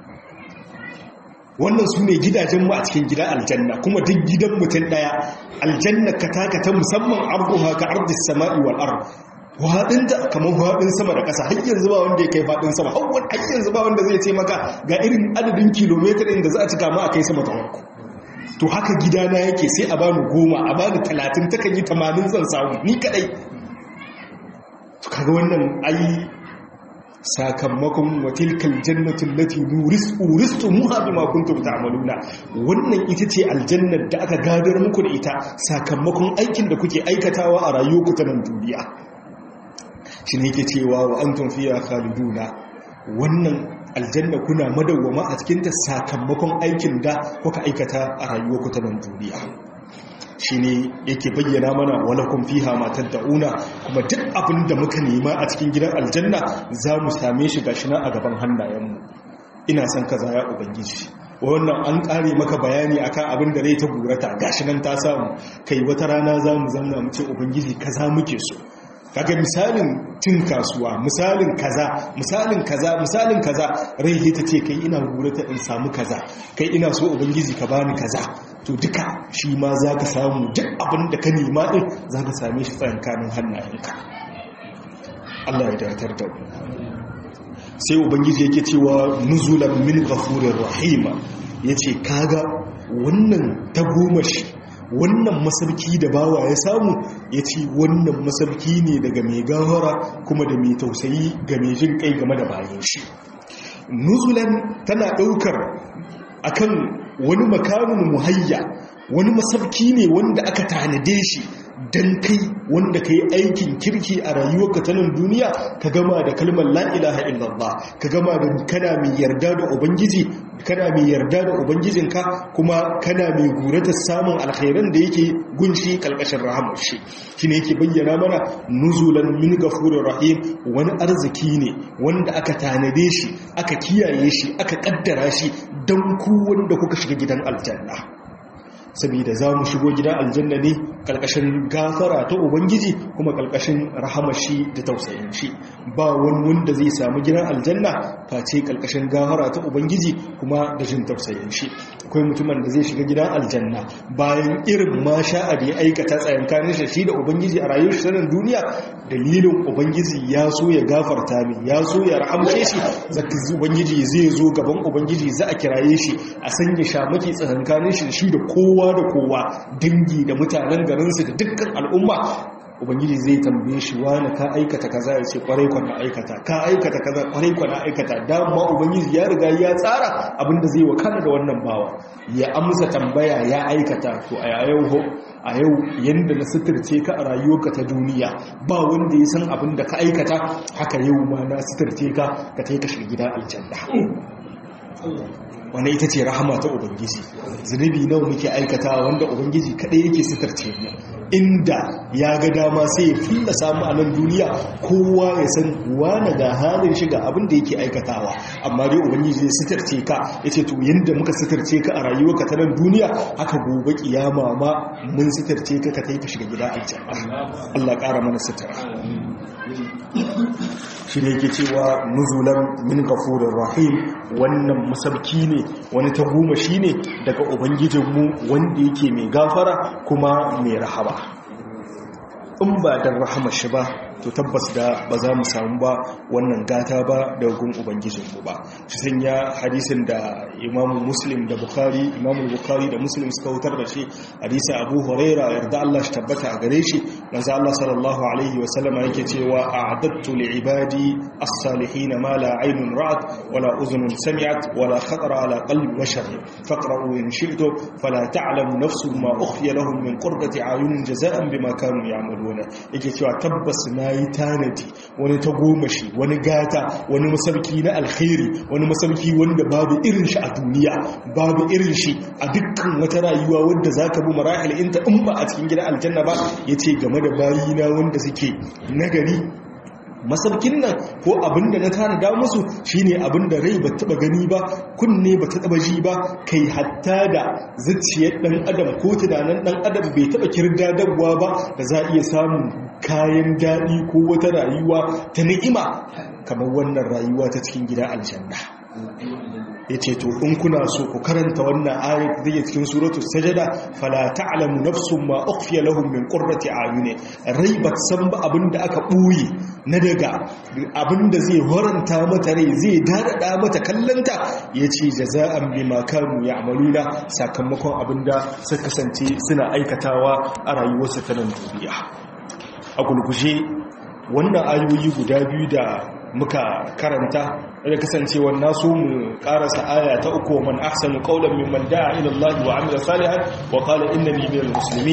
wannan su ne gidajenmu a cikin gidan aljanna kuma duk gidan mutum ɗaya aljanna ka taka ta musamman arduha ka ardis sama'i wal ard waɗinta kamar waɗin sama da ƙasa har yanzu ba wanda ya kai faɗin sama har yanzu ba wanda zai ce maka ga irin adadin kilomitar da za a cika ma a kai sama ta farko to haka gidana yake sai a bani goma a bani talatin takan yi tamanin zan samu ni kaɗai to kaga wannan ai sakamakon watilkal jannatin lati uristu muha bima kuntum ta'maluna wannan ita ce aljannar da aka gadar muku da ita sakamakon aikin da kuke aikatawa a rayuwarku ta nan duniya shi ne yake cewa wa antum fiha khaliduna wannan aljanna kuna madawwama a cikin ta sakamakon aikin da kuka aikata a rayuwarku ta nan duniya shine yake bayyana mana walakum fiha ma tad'una kuma duk abin da muka nema a cikin gidan aljanna za mu same shi gashi nan a gaban hannayenmu ina son kaza ya ubangiji wannan an kare maka bayani akan abin da rai ta gurata gashi nan ta samu kai wata rana za mu zanna mu ce ubangiji kaza muke so kaga misalin cin kasuwa misalin kaza misalin kaza misalin kaza rai ta ce kai ina gurata in samu kaza kai ina so ubangiji ka bani kaza to duka shi ma za ka samu duk abin da ka nema din za ka same shi tsakankanin hannayenka Allah ya datar da mu sai ubangiji yake cewa nuzulan min ghafurir rahima yace kaga wannan tagomashi wannan masarki da bawa ya samu yace wannan masarki ne daga mai gawara kuma da mai tausayi ga mai jin kai game da bayan shi nuzulan tana daukar akan wani makamin muhayya wani masarki ne wanda aka tanade shi dan kai wanda ka yi aikin kirki a rayuwarka ta nan duniya ka gama da kalmar la'ilaha illallah ka gama da kana mai yarda da ubangiji kana mai yarda da ubangijinka kuma kana mai gurata samun alkhairan da yake gunshi kalkashin rahamar shi shi ne yake bayyana mana nuzulan min gafurin rahim wani arziki ne wanda aka tanade shi aka kiyaye shi aka kaddara shi don ku wanda kuka shiga gidan aljanna saboda za mu shigo gidan aljanna ne ƙarƙashin gafara ta ubangiji kuma ƙarƙashin rahamashi da tausayin shi ba wani wanda zai samu gidan aljanna face ƙarƙashin gafara ta ubangiji kuma da jin tausayin shi akwai mutumin da zai shiga gidan aljanna bayan irin ma sha'a da ya aikata tsayankanin shi shi da ubangiji a rayuwar shi nan duniya dalilin ubangiji ya so ya gafarta min ya so ya rahamce shi zaka ubangiji zai zo gaban ubangiji za a kiraye shi a sanya shamaki tsayankanin shi shi da kowa da kowa dangi da mutanen garinsu da dukkan al'umma ubangiji zai tambaye shi wani ka aikata kaza ya ce kwarai kwana aikata ka aikata kaza kwarai kwana aikata dama ubangiji ya riga ya tsara abinda zai wakana da wannan bawa ya amsa tambaya ya aikata to a yau a yau yanda na suturce ka a rayuwarka ta duniya ba wanda ya san abin da ka aikata haka yau ma na suturce ka ka ta ka shiga gidan aljanna wannan ita ce rahama ta ubangiji zunubi nawa muke aikata wanda ubangiji kadai yake sitarce mu inda ya ga dama sai ya fulla samu a nan duniya kowa ya san wane ga halin shiga abin da yake aikatawa amma dai ubangiji ya sitarce ka ya ce to yadda muka sitarce ka a rayuwarka ta nan duniya haka gobe kiyama ma mun sitarce ka ka kai ka shiga gida aljanna Allah ƙara mana sitara shi ne yake cewa nuzulan min gafurin rahim wannan masabki ne wani ta goma shi ne daga ubangijinmu wanda yake mai gafara kuma mai rahama in ba don rahama shi ba to tabbas da ba za mu samu ba wannan gata ba da gun ubangijinmu ba shi sanya hadisin da imamu muslim da bukhari imamu bukhari da muslim suka wutar da shi hadisi abu huraira yarda Allah shi tabbata a gare shi manzo Allah sallallahu alaihi wa sallama yake cewa a'adattu li ibadi as-salihin ma la aynun ra'at wala udhunun sami'at wala khatara ala qalbi bashar faqra'u in shi'tum fala ta'lamu nafsun ma ukhfiya lahum min qurrati a'yunin jazaa'an bima kanu ya'maluna yake cewa tabbas na yi tanadi wani ta gomashi wani gata wani masarki na alkhairi wani masarki wanda babu irin shi a duniya babu irin shi a dukkan wata rayuwa wadda za ka bi marahil inta in ba a cikin gidan aljanna ba ya ce game da bayina wanda suke nagari masarkin nan ko abinda na tanada musu shine abinda rai ba taba gani ba kunne ba ta taba ji ba kai hatta da zuciyar dan adam ko tunanin dan adam bai taba kirdadarwa ba da za iya samun kayan daɗi ko wata rayuwa ta ni'ima kamar wannan rayuwa ta cikin gida aljanna ya ce to in kuna so ku karanta wannan ayat da yake cikin suratu sajada fala ta'lamu nafsun ma ukhfiya lahum min qurrati ayuni rai ba san ba abinda aka buyi na daga abinda zai horanta mata rai zai dadada mata kallanta yace jaza'an bima kanu ya'maluna sakamakon abinda suka kasance suna aikatawa a rayuwarsu ta nan duniya a gulguje wannan ayoyi guda biyu da muka karanta da kasancewar nasu mu karasa aya ta uku man ahsanu qawlan mimman da'a ila Allah wa amila salihan wa qala innani minal muslimin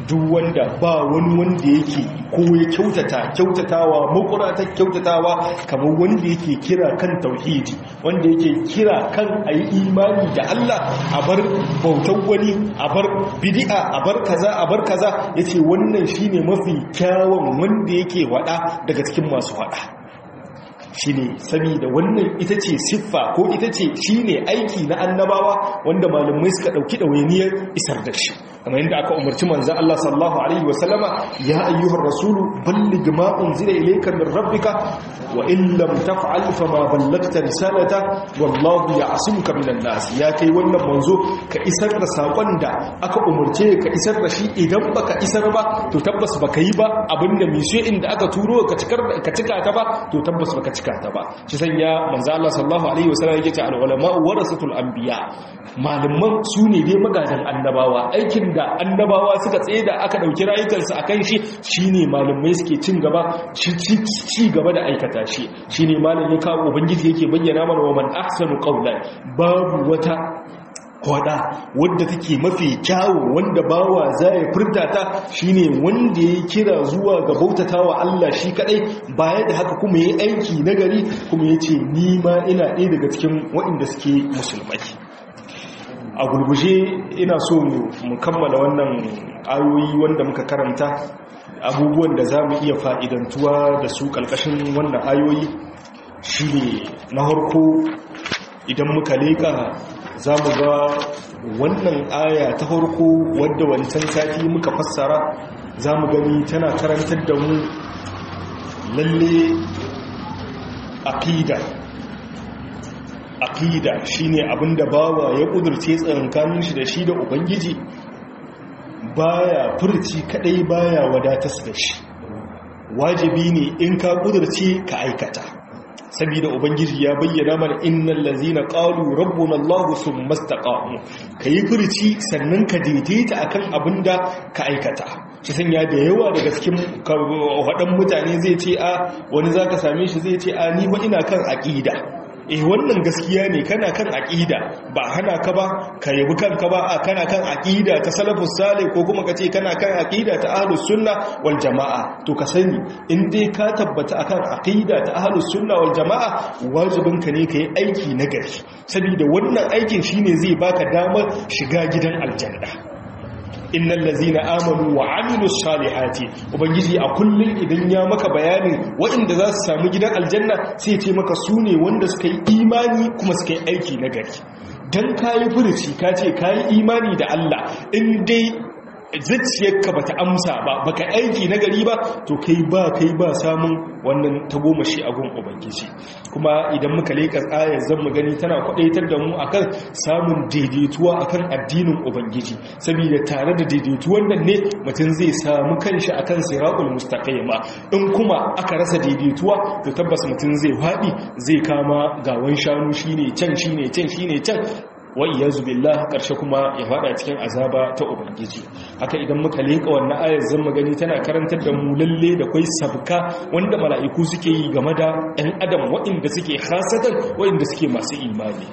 duk wanda ba wani wanda yake ko ya kyautata kyautatawa makura ta kyautatawa kamar wanda yake kira kan tauhidi wanda yake kira kan ayi imani da Allah a bar bautan wani a bar bid'a a bar kaza a bar kaza yace wannan shine mafi kyawun wanda yake wada daga cikin masu wada shine saboda wannan ita ce siffa ko ita ce shine aiki na annabawa wanda malamai suka dauki dawainiyar isar da shi kamar yadda aka umarci manzo Allah sallallahu alaihi wasallama ya ayyuhar rasulu balligh ma unzila ilayka min rabbika wa in lam taf'al fama ballagta risalata wallahu ya'simuka minan nas ya kai wannan manzo ka isar da sakon da aka umarce ka isar da shi idan baka isar ba to tabbas baka yi ba abinda mishe inda aka turo ka cikar ka cika ta ba to tabbas baka cika ta ba shi sanya manzo Allah sallallahu alaihi wasallam yake ce al ulama warasatul anbiya malaman su ne dai magadan annabawa aikin da annabawa suka tsaye da aka dauki rayukansu akan shi shine malamai suke cin gaba ci gaba da aikata shi shine malamin ka ubangiji yake bayyana mana wa man ahsanu qawlan babu wata kwada wadda take mafi kyawu wanda bawa za ya furta ta shine wanda ya kira zuwa ga bautatawa Allah shi kadai baya da haka kuma yi aiki nagari kuma yace ni ma ina ɗaya daga cikin waɗanda suke musulmai a gurguje ina so mu kammala wannan ayoyi wanda muka karanta abubuwan da za mu iya fa'idantuwa da su ƙalƙashin wannan ayoyi shi ne na harko idan muka leƙa za mu ga wannan aya ta harko wadda wancan sati muka fassara za mu gani tana karantar da mu lalle aƙida aqida shine abinda bawa ya kudurce tsakankanin shi da shi da ubangiji baya furci kadai baya wadatas da shi wajibi ne in ka kudurce ka aikata saboda ubangiji ya bayyana mana innal ladzina qalu rabbuna allah thumma istaqamu kai furci sannan ka daidaita akan abinda ka aikata shi sanya da yawa daga cikin wadan mutane zai ce a wani zaka same shi zai ce a ni ba ina kan aqida eh wannan gaskiya ne kana kan aqida ba hana ka ba ka yabi kanka ba a kana kan aqida ta salafus salih ko kuma kace kana kan aqida ta ahlus sunna wal jamaa to ka sani in dai ka tabbata akan aqida ta ahlus sunna wal jamaa wajibin ka ne kai aiki na gari saboda wannan aikin shine zai baka damar shiga gidan aljanna innal ladzina amanu wa amilus salihati ubangiji a kullun idan ya maka bayanin waɗanda za su samu gidan aljanna sai ce maka su ne wanda suka yi imani kuma suka yi aiki na gari dan kayi furuci ka ce kayi imani da Allah in dai zuciyarka bata amsa ba baka aiki na gari ba to kai ba kai ba samun wannan tagomashi a gun ubangiji kuma idan muka leka ayar zan mu gani tana kwadaitar da mu akan samun daidaituwa akan addinin ubangiji saboda tare da daidaituwan nan ne mutum zai samu kanshi akan siratul mustaqima in kuma aka rasa daidaituwa to tabbas mutum zai faɗi zai kama gawan shanu shine can shine can shine can wa iyazu billah karshe kuma ya fada cikin azaba ta ubangiji haka idan muka leka wannan ayar zan magani tana karantar da mu lalle da kai sabka wanda mala'iku suke yi game da ɗan adam waɗanda suke khasatan waɗanda suke masu imani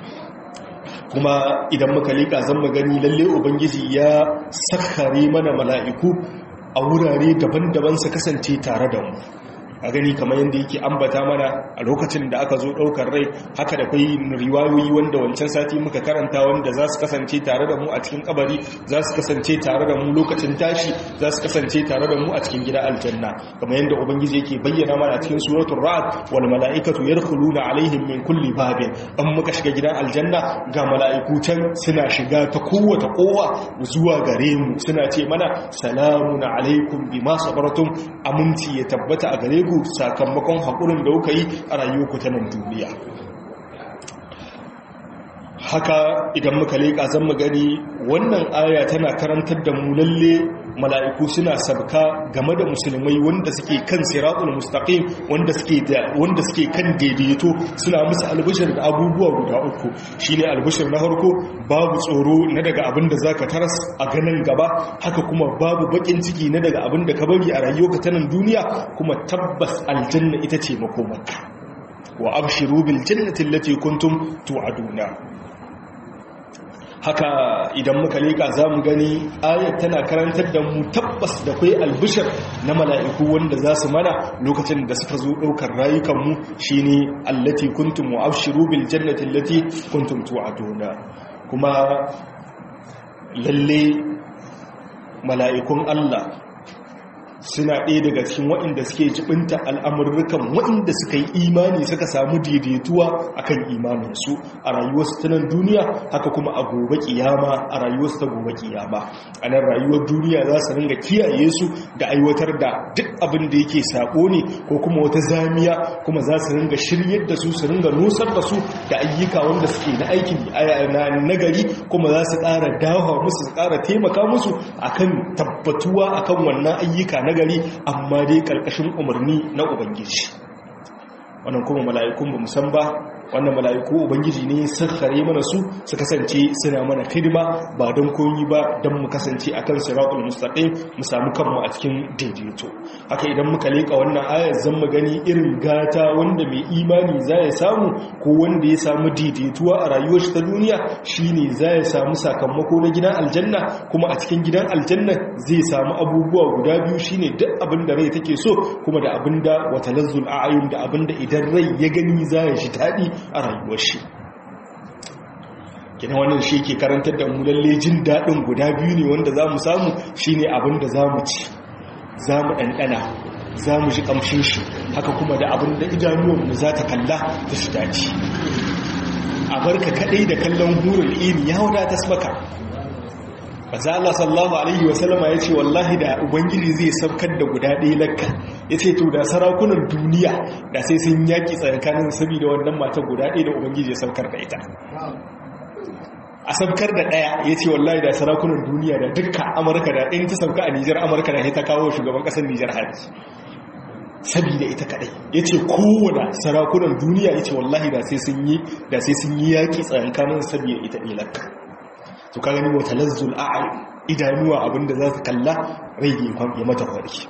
kuma idan muka leka zan magani lalle ubangiji ya sakhare mana mala'iku a wurare daban-daban su kasance tare da mu a gani kamar yadda yake ambata mana a lokacin da aka zo ɗaukar rai haka da kwai riwayoyi wanda wancan sati muka karanta wanda za su kasance tare da mu a cikin kabari za su kasance tare da mu lokacin tashi za su kasance tare da mu a cikin gida aljanna kamar yadda ubangiji yake bayyana mana a cikin suratul ra'd wal mala'ikatu yadkhuluna alaihim min kulli babin an muka shiga gidan aljanna ga mala'iku can suna shiga ta kowace kowa zuwa gare mu suna ce mana salamun alaikum bima sabartum aminci ya tabbata a gare ku ku sakamakon haƙurin da kuka yi a rayuwarku ta nan duniya haka idan muka leƙa zan mu gani wannan aya tana karantar da mu lalle mala'iku suna sabka game da musulmai wanda suke kan siratul mustaqim wanda suke da wanda suke kan daidaito suna musu albishir da abubuwa guda uku shine albishir na farko babu tsoro na daga abin da zaka taras a ganin gaba haka kuma babu bakin ciki na daga abin da ka bari a rayuwarka ta nan duniya kuma tabbas aljanna ita ce makomarka wa abshiru bil jannati allati kuntum tu'aduna haka idan muka leka za mu gani ayat tana karantar da mu tabbas da kai albishir na mala'iku wanda za su mana lokacin da suka zo ɗaukar rayukanmu shi ne allati kuntum mu'abshiru bil jannati allati kuntum tu'aduna kuma lalle mala'ikun Allah suna ɗaya daga cikin waɗanda suke jibinta al'amurrukan waɗanda suka yi imani suka samu daidaituwa akan imaninsu a rayuwarsu ta nan duniya haka kuma a gobe kiyama a rayuwarsu ta gobe kiyama a nan rayuwar duniya za su ringa kiyaye su da aiwatar da duk abin da yake sabo ne ko kuma wata zamiya kuma za su ringa shiryar da su su ringa nusar da su da ayyuka wanda suke na aikin na nagari kuma za su ƙara dawa musu su ƙara taimaka musu akan tabbatuwa akan wannan ayyuka na gari amma dai karkashin umarni na ubangiji wannan kuma mala'ikun ba musan ba wannan mala'iku ubangiji ne sakhare mana su su kasance suna mana hidima ba don koyi ba don mu kasance akan siratul mustaqim mu samu kanmu a cikin daidaito haka idan muka leka wannan ayar zan mu gani irin gata wanda mai imani za ya samu ko wanda ya samu daidaituwa a rayuwar shi ta duniya shine za ya samu sakamako na gidan aljanna kuma a cikin gidan aljanna zai samu abubuwa guda biyu shine duk abin da rai take so kuma da abin da wata lazzul a'ayun da abin da idan rai ya gani za ya shi daɗi a rayuwar shi kina wannan shi ke karantar da mu lalle jin daɗin guda biyu ne wanda za mu samu shi ne abin da za mu ci za mu ɗanɗana za mu ji ƙamshin shi haka kuma da abin da idanuwanmu za ta kalla ta shi dace a barka kaɗai da kallon hurin ini ya wadata maka maza Allah sallallahu alaihi wasallama ya ce wallahi da ubangiji zai saukar da guda ɗaya lakka ya ce to da sarakunan duniya da sai sun yaƙi tsakanin saboda wannan mata guda ɗaya da ubangiji ya saukar da ita a saukar da ɗaya ya ce wallahi da sarakunan duniya da dukkan amurka da ɗin ta sauka a nijar amurka da ya ta kawo shugaban ƙasar nijar hari saboda ita kaɗai ya ce kowane sarakunan duniya ya ce wallahi da sai sun yi da sai sun yi yaƙi tsakanin saboda ita ɗaya lakka to ka gani wata lazzul a'ayi idanuwa abinda za su kalla rai ya mata farki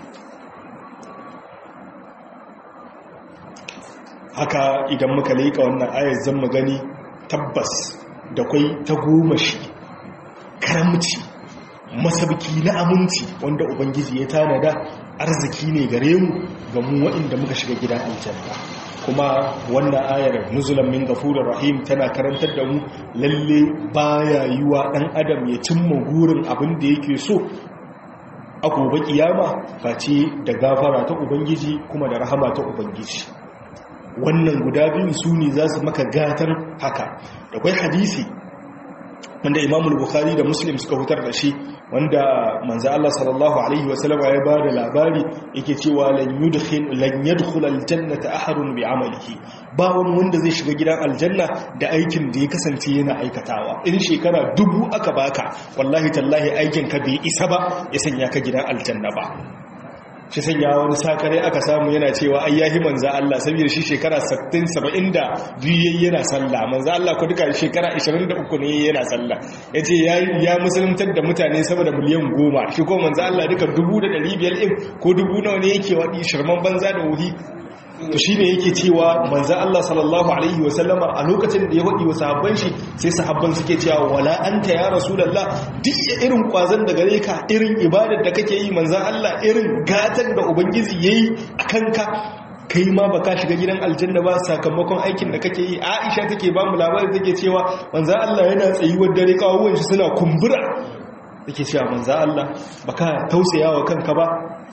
haka idan muka leƙa wannan ayar zan mu gani tabbas da kwai ta goma shi karamci masabki na aminci wanda ubangiji ya tanada arziki ne gare mu ga mu waɗanda muka shiga gidan aljanna kuma wannan ayar nuzulan min gafurir rahim tana karantar da mu lalle baya yiwa dan adam ya cimma gurin abin da yake so a gobe kiyama face da gafara ta ubangiji kuma da rahama ta ubangiji wannan guda biyu su ne za su maka gatan haka da kwai hadisi wanda imamul bukhari da muslim suka hutar da shi wanda manzo Allah sallallahu alaihi wasallam ya ba da labari yake cewa lan yudkhil lan yadkhul aljannata ahadun bi amalihi ba wani wanda zai shiga gidan aljanna da aikin da ya kasance yana aikatawa in shekara dubu aka baka wallahi tallahi aikin ka bai isa ba ya sanya ka gidan aljanna ba shi sanya wani sakare aka samu yana cewa ai yahi manzo Allah saboda shi shekara 60 70 da biyu yana sallah manzo Allah ko duka shekara 23 ne yana sallah yace ya ya musuluntar da mutane sama da miliyan 10 shi ko manzo Allah duka 1500 din ko dubu nawa ne yake wadi shirman banza da wuri to shine yake cewa manzo Allah sallallahu alaihi wasallama a lokacin da ya wadi wa sahabban shi sai sahabban suke cewa wala anta ya rasulullah duk irin kwazon da gare ka irin ibadar da kake yi manzo Allah irin gatan da ubangiji yayi akan ka kai ma baka shiga gidan aljanna ba sakamakon aikin da kake yi Aisha take ba mu labari take cewa manzo Allah yana tsayuwar dare kawuwan shi suna kumbura take cewa manzo Allah baka tausayawa kanka ba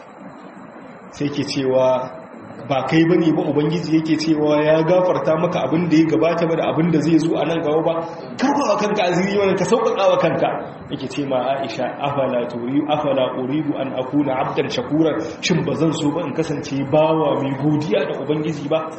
sai ke cewa ba kai ba ne ba ubangiji yake cewa ya gafarta maka abin da ya gabata ba da abin da zai zo a nan gaba ba karba wa kanka aziri wani ka sauƙaƙa wa kanka yake ce ma aisha afala turi afala uridu an akuna abdan shakuran shin ba zan so ba in kasance bawa mai godiya da ubangiji ba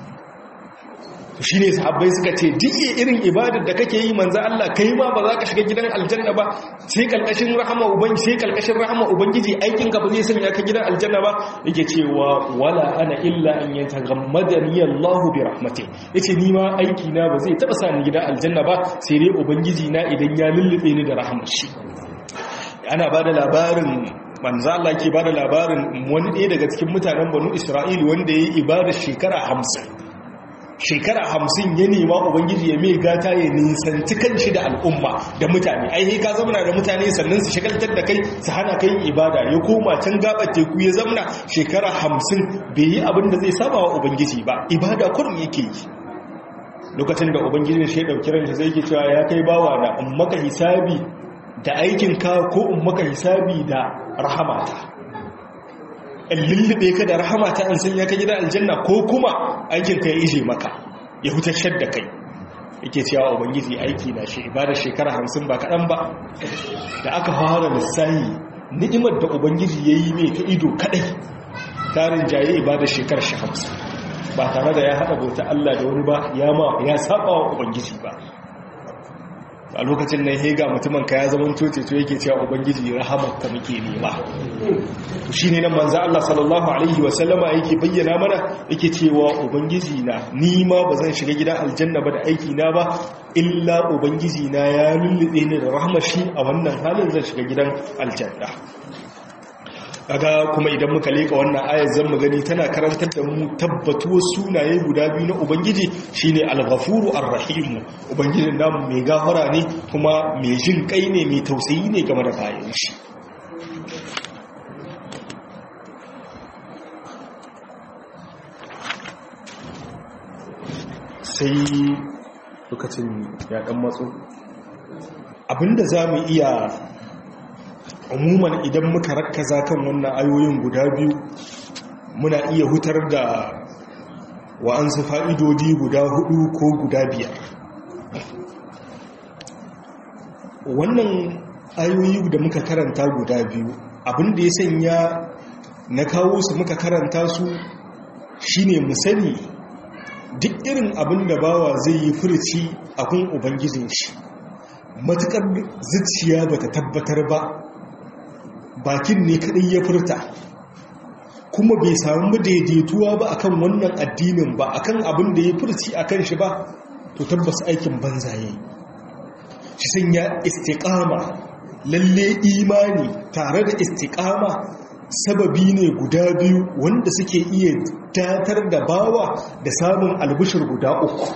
shi ne sahabbai suka ce duk irin ibadar da kake yi manzo Allah kai ma ba za ka shiga gidan aljanna ba sai kalkashin rahama ubangiji sai kalkashin rahama ubangiji aikin ka ba zai sanya ka gidan aljanna ba yake cewa wala ana illa an yataghammadani Allah bi rahmati yace ni ma aiki na ba zai taba sa ni gidan aljanna ba sai dai ubangiji na idan ya lullube ni da rahmar shi ana bada labarin manzo Allah ke bada labarin wani ɗaya daga cikin mutanen Banu Isra'il wanda yayi ibadar shekara 50 shekara hamsin ya nema ubangiji ya mai gata ya nisanci kanshi da al'umma da mutane ai ka zamana da mutane sannan su shagaltar da kai su hana kai ibada ya koma can gabar teku ya zamana shekara hamsin bai yi abin da zai saba wa ubangiji ba ibada kurum yake yi lokacin da ubangiji shi ya ɗauki ranshi zai ke cewa ya kai bawa na in maka hisabi da aikinka ko in maka hisabi da rahamata in lullube ka da rahamata in sanya ka gida aljanna ko kuma aikinka ya ije maka ya hutashar da kai yake cewa ubangiji aiki na shi ibada shekara hamsin ba kaɗan ba da aka fara lissahi ni'imar da ubangiji ya yi mai ta ido kaɗai tarin jaye ibada shekara shi hamsin ba tare da ya haɗa bauta Allah da wani ba ya ma ya saba wa ubangiji ba a lokacin nan hega mutumin ka ya zama coce to yake cewa ubangiji rahamar ka muke nema to shine nan manzo Allah sallallahu alaihi wa sallama yake bayyana mana yake cewa ubangiji na ni ma bazan shiga gidan aljanna ba da aiki na ba illa ubangiji na ya lullube ni da rahmar shi a wannan halin zan shiga gidan aljanna kaga kuma idan muka leka wannan ayar zan mu gani tana karantar da mu tabbatuwar sunaye guda biyu na ubangiji shine al-ghafuru ar-rahim ubangijin namu mai gafara ne kuma mai jin kai ne mai tausayi ne game da bayan shi sai lokacin ya dan matso abinda za mu iya umuman idan muka rakkaza kan wannan ayoyin guda biyu muna iya hutar da wa'ansu fa'idodi guda hudu ko guda biyar wannan ayoyi da muka karanta guda biyu abinda ya sanya na kawo su muka karanta su shine mu sani duk irin abin da bawa zai yi furci a kun ubangijin shi matukar zuciya bata tabbatar ba bakin ne kadai ya furta kuma bai samu daidaituwa ba akan wannan addinin ba akan abin da ya furci akan shi ba to tabbas aikin banza yayi shi sanya istiqama lalle imani tare da istiqama sababi ne guda biyu wanda suke iya datar da bawa da samun albishir guda uku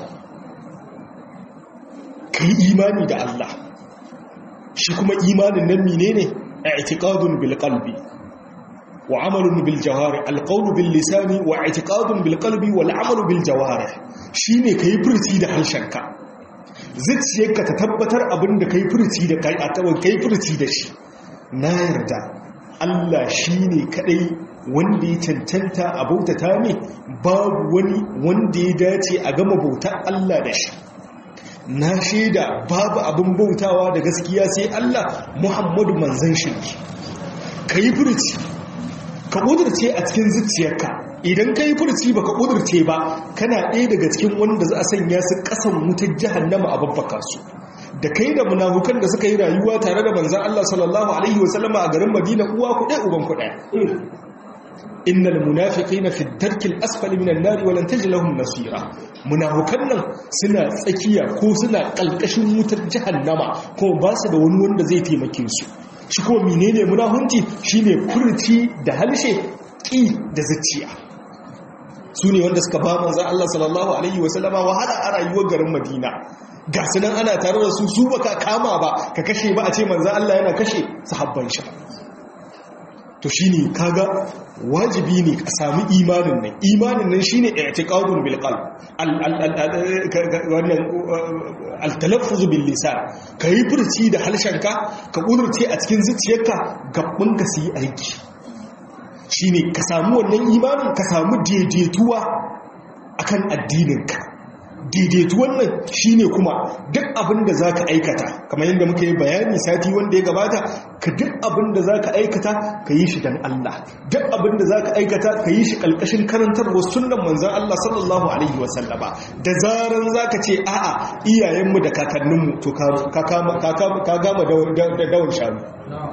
kai imani da Allah shi kuma imanin nan menene اعتقاد بالقلب وعمل بالجوارح القول باللسان واعتقاد بالقلب والعمل بالجوارح shine kai furci da harshenka zuciyarka ta tabbatar abin da kai furci da kai atawan kai furci da shi na yarda Allah shine kadai wanda ya cancanta a bautata ne babu wani wanda ya dace a gama bautar Allah da shi na shaida babu abin bautawa da gaskiya sai Allah Muhammadu manzan shi ka yi furci ka ƙudurce a cikin zuciyarka idan ka yi furci ba ka ƙudurce ba kana ɗaya daga cikin wanda za a sanya su ƙasan wutar jahannama a babbaka su da kai da munafukan da suka yi rayuwa tare da manzan Allah sallallahu alaihi wasallama a garin Madina uwa ku ɗaya uban ku ɗaya innal munafiqina fi ad-darkil asfali minan nari wa lan tajid lahum nasira munafikan nan suna tsakiya ko suna kalkashin wutar jahannama ko ba su da wani wanda zai taimake su shi ko menene munafunci shine furci da halshe ki da zuciya su ne wanda suka ba manzon Allah sallallahu alaihi wasallama wahala a rayuwar garin Madina ga sunan ana tare da su su baka kama ba ka kashe ba a ce manzon Allah yana kashe sahabban shi to shine kaga wajibi ne ka sami imanin nan imanin nan shine i'tiqadun bil qalb wannan al-talaffuz bil lisan kai furci da halshenka ka kudurce a cikin zuciyarka gaban ka su yi aiki shine ka samu wannan imanin ka samu daidaituwa akan addininka daidaituwan nan shine kuma duk abin da zaka aikata kamar yadda muka yi bayani sati wanda ya gabata ka duk abin da zaka aikata ka yi shi dan Allah duk abin da zaka aikata ka yi shi kalkashin karantarwar sunnan manzon Allah sallallahu alaihi wasallama da zaran zaka ce a'a iyayenmu da kakanninmu to ka kama ka gama da dawon shanu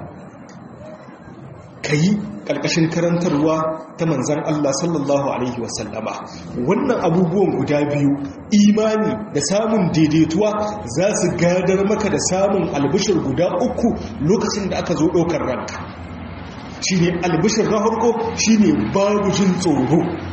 ka yi ƙarƙashin karantarwa ta manzan Allah sallallahu Alaihi wasallama wannan abubuwan guda biyu imani da samun daidaituwa za su gadar maka da samun albishir guda uku lokacin da aka zo ɗaukar ranka shi ne albishir na harko shi ne babu jin tsoro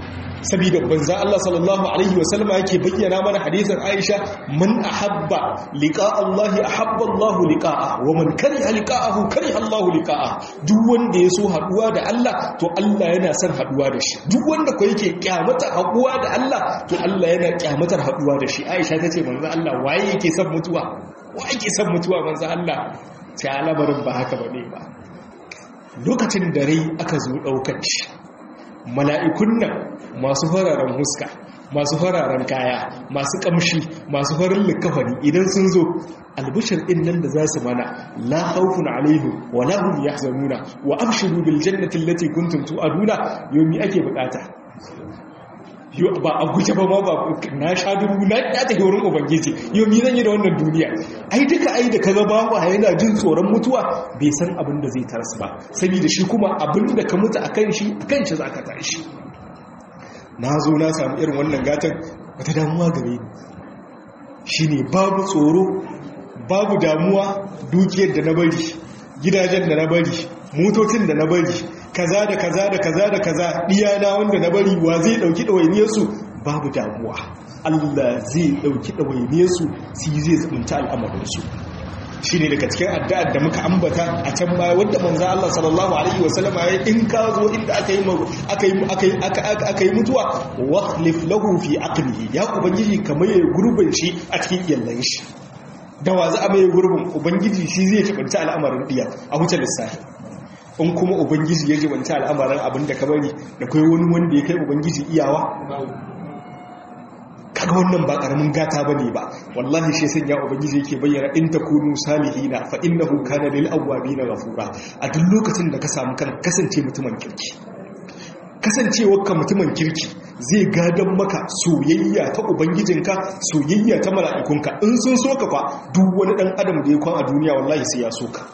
saboda banza Allah sallallahu alaihi wasallam yake bayyana mana hadisin Aisha man ahabba liqa Allah ahabba Allah liqa'a wa man kariha liqa'ahu kariha Allah liqa'a duk wanda ya so haduwa da Allah to Allah yana son haduwa da shi duk wanda ko yake kyamata haduwa da Allah to Allah yana kyamatar haduwa da shi Aisha tace manzo Allah waye yake son mutuwa waye yake son mutuwa manzo Allah sai alabarin ba haka bane ba lokacin da rai aka zo daukar shi mala'ikun nan masu fararen huska masu fararen kaya masu kamshi masu farin likafani idan sun zo albishir din nan da za su mana la haufun alaihu wa la hum yahzanuna wa abshiru bil jannati allati kuntum tu'aduna yomi ake bukata ba a guje ba ma ba na sha dubu na ya tafi wurin ubangiji yau mi zan yi da wannan duniya ai duka ai da kaga bawa yana jin tsoron mutuwa bai san abin da zai tarsu ba saboda shi kuma abin da ka mutu akan shi akan shi zaka tashi na zo na samu irin wannan gatan wata damuwa gare ni shine babu tsoro babu damuwa dukiyar da na bari gidajen da na bari motocin da na bari kaza da kaza da kaza da kaza diyana wanda na bari wa zai dauki dawainiyarsu babu damuwa Allah zai dauki dawainiyarsu su zai zubunta al'amarinsu shi ne daga cikin addu'ar da muka ambata a can baya wadda manzan Allah sallallahu Alaihi wasallama ya in ka zo inda aka yi mutuwa wakhlif lahu fi aqlihi ya ubangiji kamar ya gurbin shi a cikin iyallan shi da wa za a mai gurbin ubangiji shi zai jibanta al'amarin diya a wuce lissafi in kuma ubangiji ya jibanta al'amarin abin da ka bari da kai wani wanda ya kai ubangiji iyawa kaga wannan ba karamin gata bane ba wallahi shi sun ya ubangiji yake bayyana in takunu salihina fa innahu kana lil awwabin ghafura a duk lokacin da ka samu kan kasance mutumin kirki kasancewar ka mutumin kirki zai gadan maka soyayya ta ubangijinka soyayya ta mala'ikunka in sun so ka fa duk wani dan adam da ya kwan a duniya wallahi sai ya so ka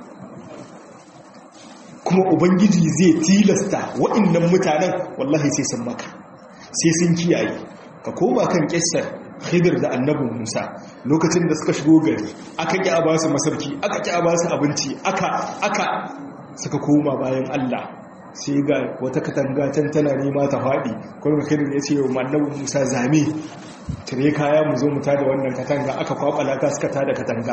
kuma ubangiji zai tilasta wa'annan mutanen wallahi sai sun maka sai sun kiyaye ka koma kan kissar khidir da annabin musa lokacin da suka shigo gari aka ƙi a basu masarki aka ƙi a basu abinci aka aka suka koma bayan allah sai ga wata katanga can tana nema ta faɗi kuma khidir ya ce wa annabin musa zame tare kaya mu zo mu tada wannan katanga aka kwakwala ta suka tada katanga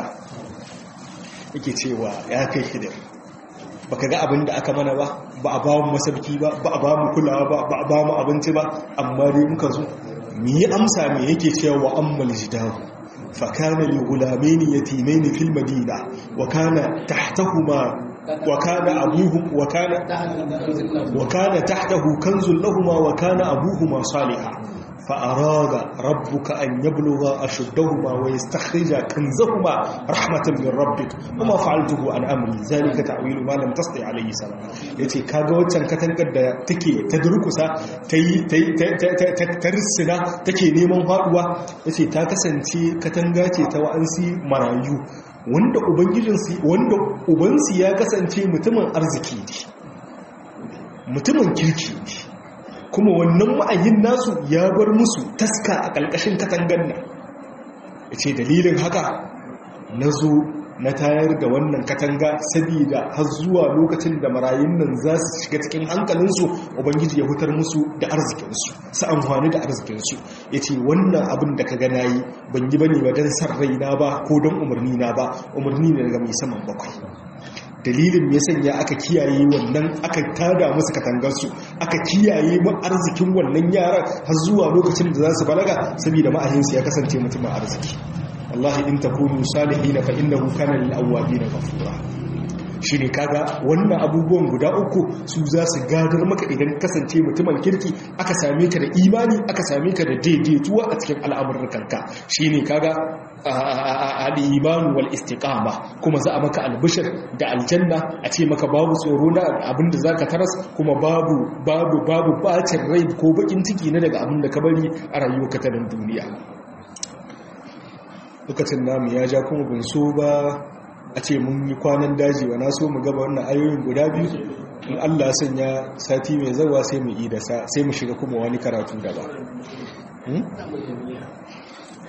yake cewa ya kai khidir baka ga abin da aka mana ba ba a ba mu masarki ba ba a ba mu kulawa ba ba a ba mu abinci ba amma dai muka zo mi yi amsa mai yake cewa wa ammal jidahu fa kana li gulamaini yatimaini fil madina wa kana tahtahuma wa kana abuhum wa kana wa kana tahtahu kanzun lahumu wa kana abuhuma salihah فأراد ربك أن يبلغ أشدهما ويستخرج كنزهما رحمة من ربك وما فعلته عن أمري ذلك تعويل ما لم تستطع عليه سلام yace kaga waccan katankar da take ta durkusa tayi tarsina take neman faduwa yace ta kasance katanga ce ta wa'ansi marayu wanda ubangijinsu wanda ubansu ya kasance mutumin arziki ne mutumin kirki ne kuma wannan ma'ayin nasu ya bar musu taska a ƙalƙashin katangan nan ya ce dalilin haka na zo na tayar da wannan katanga sabida har zuwa lokacin da marayun nan za su shiga cikin hankalinsu ubangiji ya hutar musu da arzikinsu su amfani da arzikinsu ya ce wannan abin da ka gana yi ban yi bane ba don san raina ba ko don umarni na ba umarni ne daga mai saman bakwai dalilin ya sanya aka kiyaye wannan aka tada musu katangarsu aka kiyaye mu arzikin wannan yaran har zuwa lokacin da za su balaga saboda ma'ahinsu ya kasance mutumin arziki wallahi in takunu salihin fa innahu kana lil awwabin ghafura shine kaga wannan abubuwan guda uku su za su gadar maka idan kasance mutumin kirki aka same ka da imani aka same ka da daidaituwa a cikin al'amurkanka shine kaga al-iman wal istiqama kuma za a maka albishir da aljanna a ce maka babu tsoro na abinda zaka taras kuma babu babu babu bacin rai ko bakin ciki na daga abinda ka bari a rayuwarka ta duniya lokacin namu ya ja kuma bin so ba a ce mun yi kwanan daji wa na so mu gaba wannan ayoyin guda biyu in Allah sanya sati mai zawa sai mu yi da sai mu shiga kuma wani karatu gaba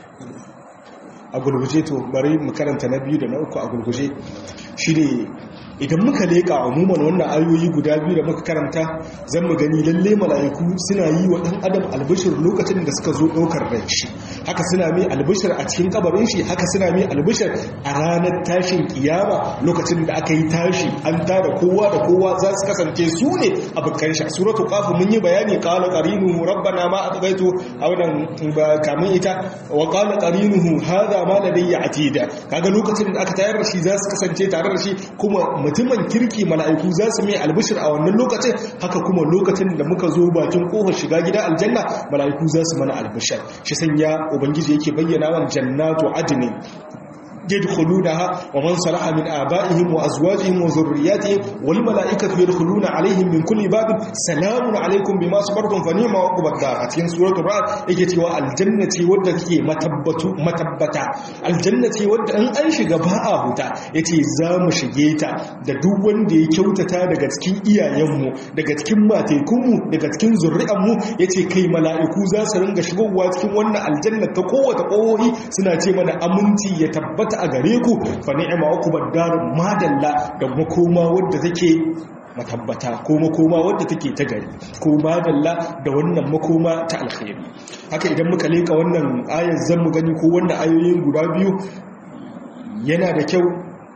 a gulguje to bari mu karanta na biyu da na uku a gulguje shi ne idan muka leƙa umuman wannan ayoyi guda biyu da muka karanta zan mu gani lalle mala'iku suna yi wa ɗan adam albishir lokacin da suka zo ɗaukar ran shi haka suna mai albishir a cikin kabarin shi haka suna mai albishir a ranar tashin kiyama lokacin da aka yi tashi an tada kowa da kowa za su kasance su ne abokan shi a suratul qaf mun yi bayani qala qarinuhu rabbana ma atghaytu a wannan kamun ita wa qala qarinuhu hadha ma ladayya atida kaga lokacin da aka tayar da shi za su kasance tare da shi kuma mutumin kirki mala'iku za su mai albishir a wannan lokacin haka kuma lokacin da muka zo bakin kofar shiga gida aljanna mala'iku za su mana albishir shi sanya ubangiji yake bayyana wa jannatu adnin يدخلونها ومن صلح من آبائهم وأزواجهم وذرياتهم والملائكة يدخلون عليهم من كل باب سلام عليكم بما صبرتم فنعم عقب الدار أتين سورة الرعد يجي الجنة ودك متبت متبتا الجنة ود أن أنشي غباء هتا يتي زام شجيتا da duk wanda ya kyautata daga cikin iyayenmu daga cikin matekunmu daga cikin zuri'anmu yace kai mala'iku za su ringa shigowa cikin wannan aljanna ta kowace kohohi suna ce mana aminci ya tabbata a gare ku fa ni'ma uqbad dar madalla da makoma wadda take matabbata ko makoma wadda take ta gari ko madalla da wannan makoma ta alkhairi haka idan muka leka wannan ayar zan mu gani ko wannan ayoyin guda biyu yana da kyau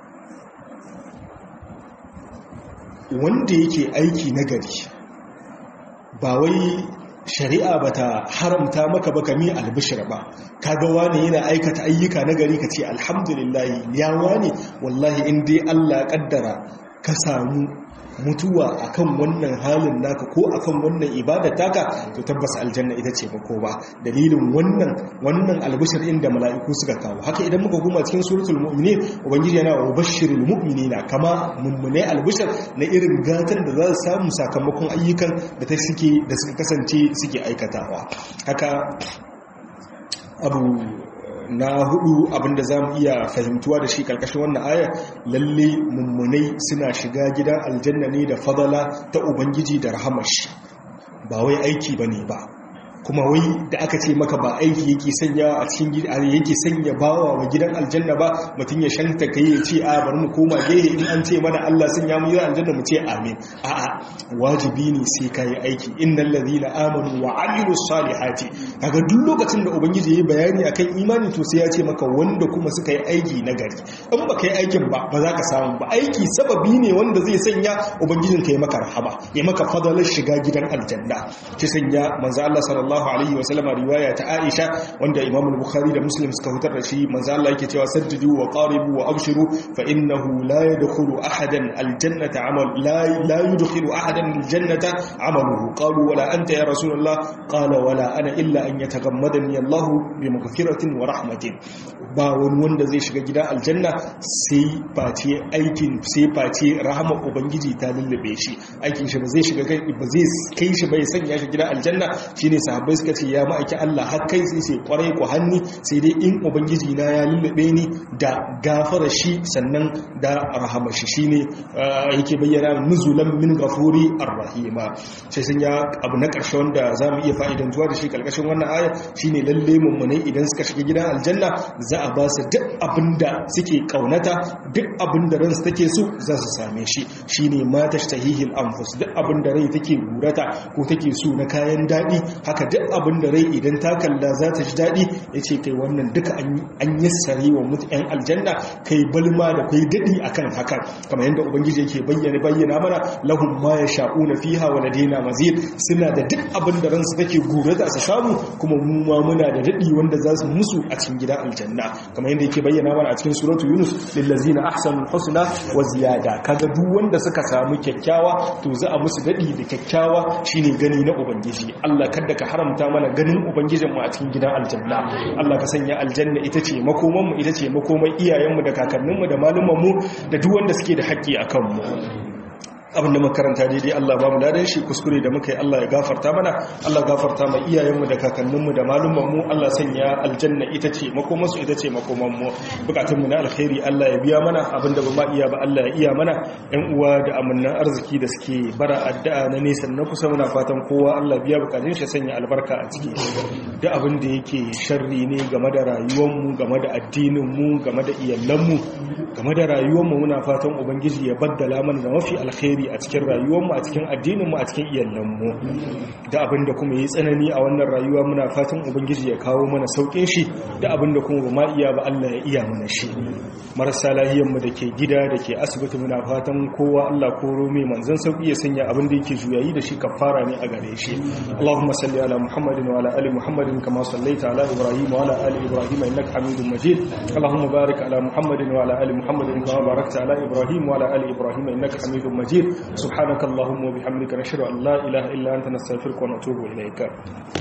wanda yake aiki na gari ba wai shari'a ba ta haramta maka ba kami albishir ba kaga wani yana aikata ayyuka na gari ka ce alhamdulillah ya wani wallahi in dai Allah kaddara ka samu mutuwa akan wannan halin naka ko akan wannan ibada taka to tabbas aljanna ita ce mako ba dalilin wannan wannan albishir inda mala'iku suka kawo haka idan muka goma cikin suratul mu'minin ubangiji yana wa bashirul mu'minina kama mummune albishir na irin gatan da za su samu sakamakon ayyukan da ta suke da suka kasance suke aikatawa haka abu na hudu abinda za mu iya fahimtuwa da shi karkashin wannan aya lalle mummunai suna shiga gidan aljanna ne da fadala ta ubangiji da rahamar shi ba wai aiki bane ba kuma wai da aka ce maka ba aiki yake sanya a cikin gida yake sanya bawa wa gidan aljanna ba mutum ya shanta kai ya ce a bari mu koma gehe in an ce mana Allah sun ya mu gidan aljanna mu ce amin a'a wajibi ne sai ka yi aiki innal ladina amanu wa amilus salihati kaga duk lokacin da ubangiji yayi bayani akan imani to sai ya ce maka wanda kuma suka yi aiki na gari in ba kai aikin ba ba za ka samu ba aiki sababi ne wanda zai sanya ubangijin ka yi maka rahama ya maka fadalar shiga gidan aljanna ki sanya manzo Allah sallallahu sallallahu alaihi wasallama riwaya ta Aisha wanda Imam al-Bukhari da Muslim suka hutar da shi manzo Allah yake cewa saddidu wa qaribu wa abshiru fa innahu la yadkhulu ahadan al-jannata amal la la yudkhilu ahadan al-jannata amaluhu qalu wala anta ya rasulullah qala wala ana illa an yatagammadani Allah bi maghfiratin wa rahmatin ba wani wanda zai shiga gidan aljanna sai face aikin sai face rahama ubangiji ta lullube shi aikin shi ba zai shiga ba zai kai shi bai sanya shi gidan aljanna shine sahabbai suka ce ya ma'aiki Allah har kai sai sai kwarai ku hanni sai dai in ubangiji na ya lullube ni da gafara shi sannan da rahama shi shine yake bayyana nuzulan min ghafuri arrahima sai sun ya abu na karshe wanda zamu iya fa'idantuwa da shi kalkashin wannan aya shine lalle mummunai idan suka shiga gidan aljanna za a ba su duk abinda suke kaunata duk abinda ransu take so za su same shi shine ma tashtahihil anfus duk abinda rai take gurata ko take so na kayan dadi haka duk abin da rai idan ta kalla za ta ji daɗi ya ce kai wannan duka an yi sare wa mutu 'yan aljanna kai balma da kai daɗi a kan hakan kamar yadda ubangiji yake bayyana bayyana mana lahun ma ya sha'u na fiha wa ladina mazid suna da duk abin da ransu take gurata su samu kuma mu ma muna da daɗi wanda za su musu a cikin gidan aljanna kamar yadda yake bayyana mana a cikin suratu yunus lillazina ahsanul husna wa ziyada kaga duk wanda suka samu kyakkyawa to za a musu daɗi da kyakkyawa shine gani na ubangiji Allah kada ka haramta mana ganin ubangijinmu a cikin gidan aljanna Allah ka sanya aljanna ita ce makomanmu ita ce makoman iyayenmu da kakanninmu da malumanmu da duk wanda suke da haƙƙi a kanmu abinda makaranta daidai Allah ba mu ladan shi kuskure da muka yi Allah ya gafarta mana Allah gafarta mai iyayenmu da kakanninmu da malumanmu Allah sanya aljanna ita ce makomansu ita ce makomanmu bukatunmu na alkhairi Allah ya biya mana abinda ba ma iya ba Allah ya iya mana yan uwa da amannan arziki da suke bara addu'a na nesa na kusa muna fatan kowa Allah biya bukatun shi sanya albarka a ciki duk abin da yake sharri ne game da rayuwarmu game da addininmu game da iyalanmu game da rayuwarmu muna fatan ubangiji ya baddala mana da mafi alkhairi a cikin rayuwarmu a cikin addininmu a cikin iyalanmu da abin da kuma yi tsanani a wannan rayuwa muna fatan ubangiji ya kawo mana sauƙin shi da abin da kuma ba ma iya ba Allah ya iya mana shi marasa lahiyanmu da ke gida da ke asibiti muna fatan kowa Allah koro mai manzon sauƙi ya sanya abin da yake juyayi da shi kafara ne a gare shi Allahumma salli ala Muhammadin wa ala ali Muhammadin kama sallaita ala Ibrahim wa ala ali Ibrahim innaka Hamidum Majid Allahumma barik ala Muhammadin wa ala ali Muhammadin kama barakta ala Ibrahim wa ala ali Ibrahim innaka Hamidum Majid subhanakallahumma wa bihamdika nashhadu an la ilaha illa anta nastaghfiruka wa natubu ilayka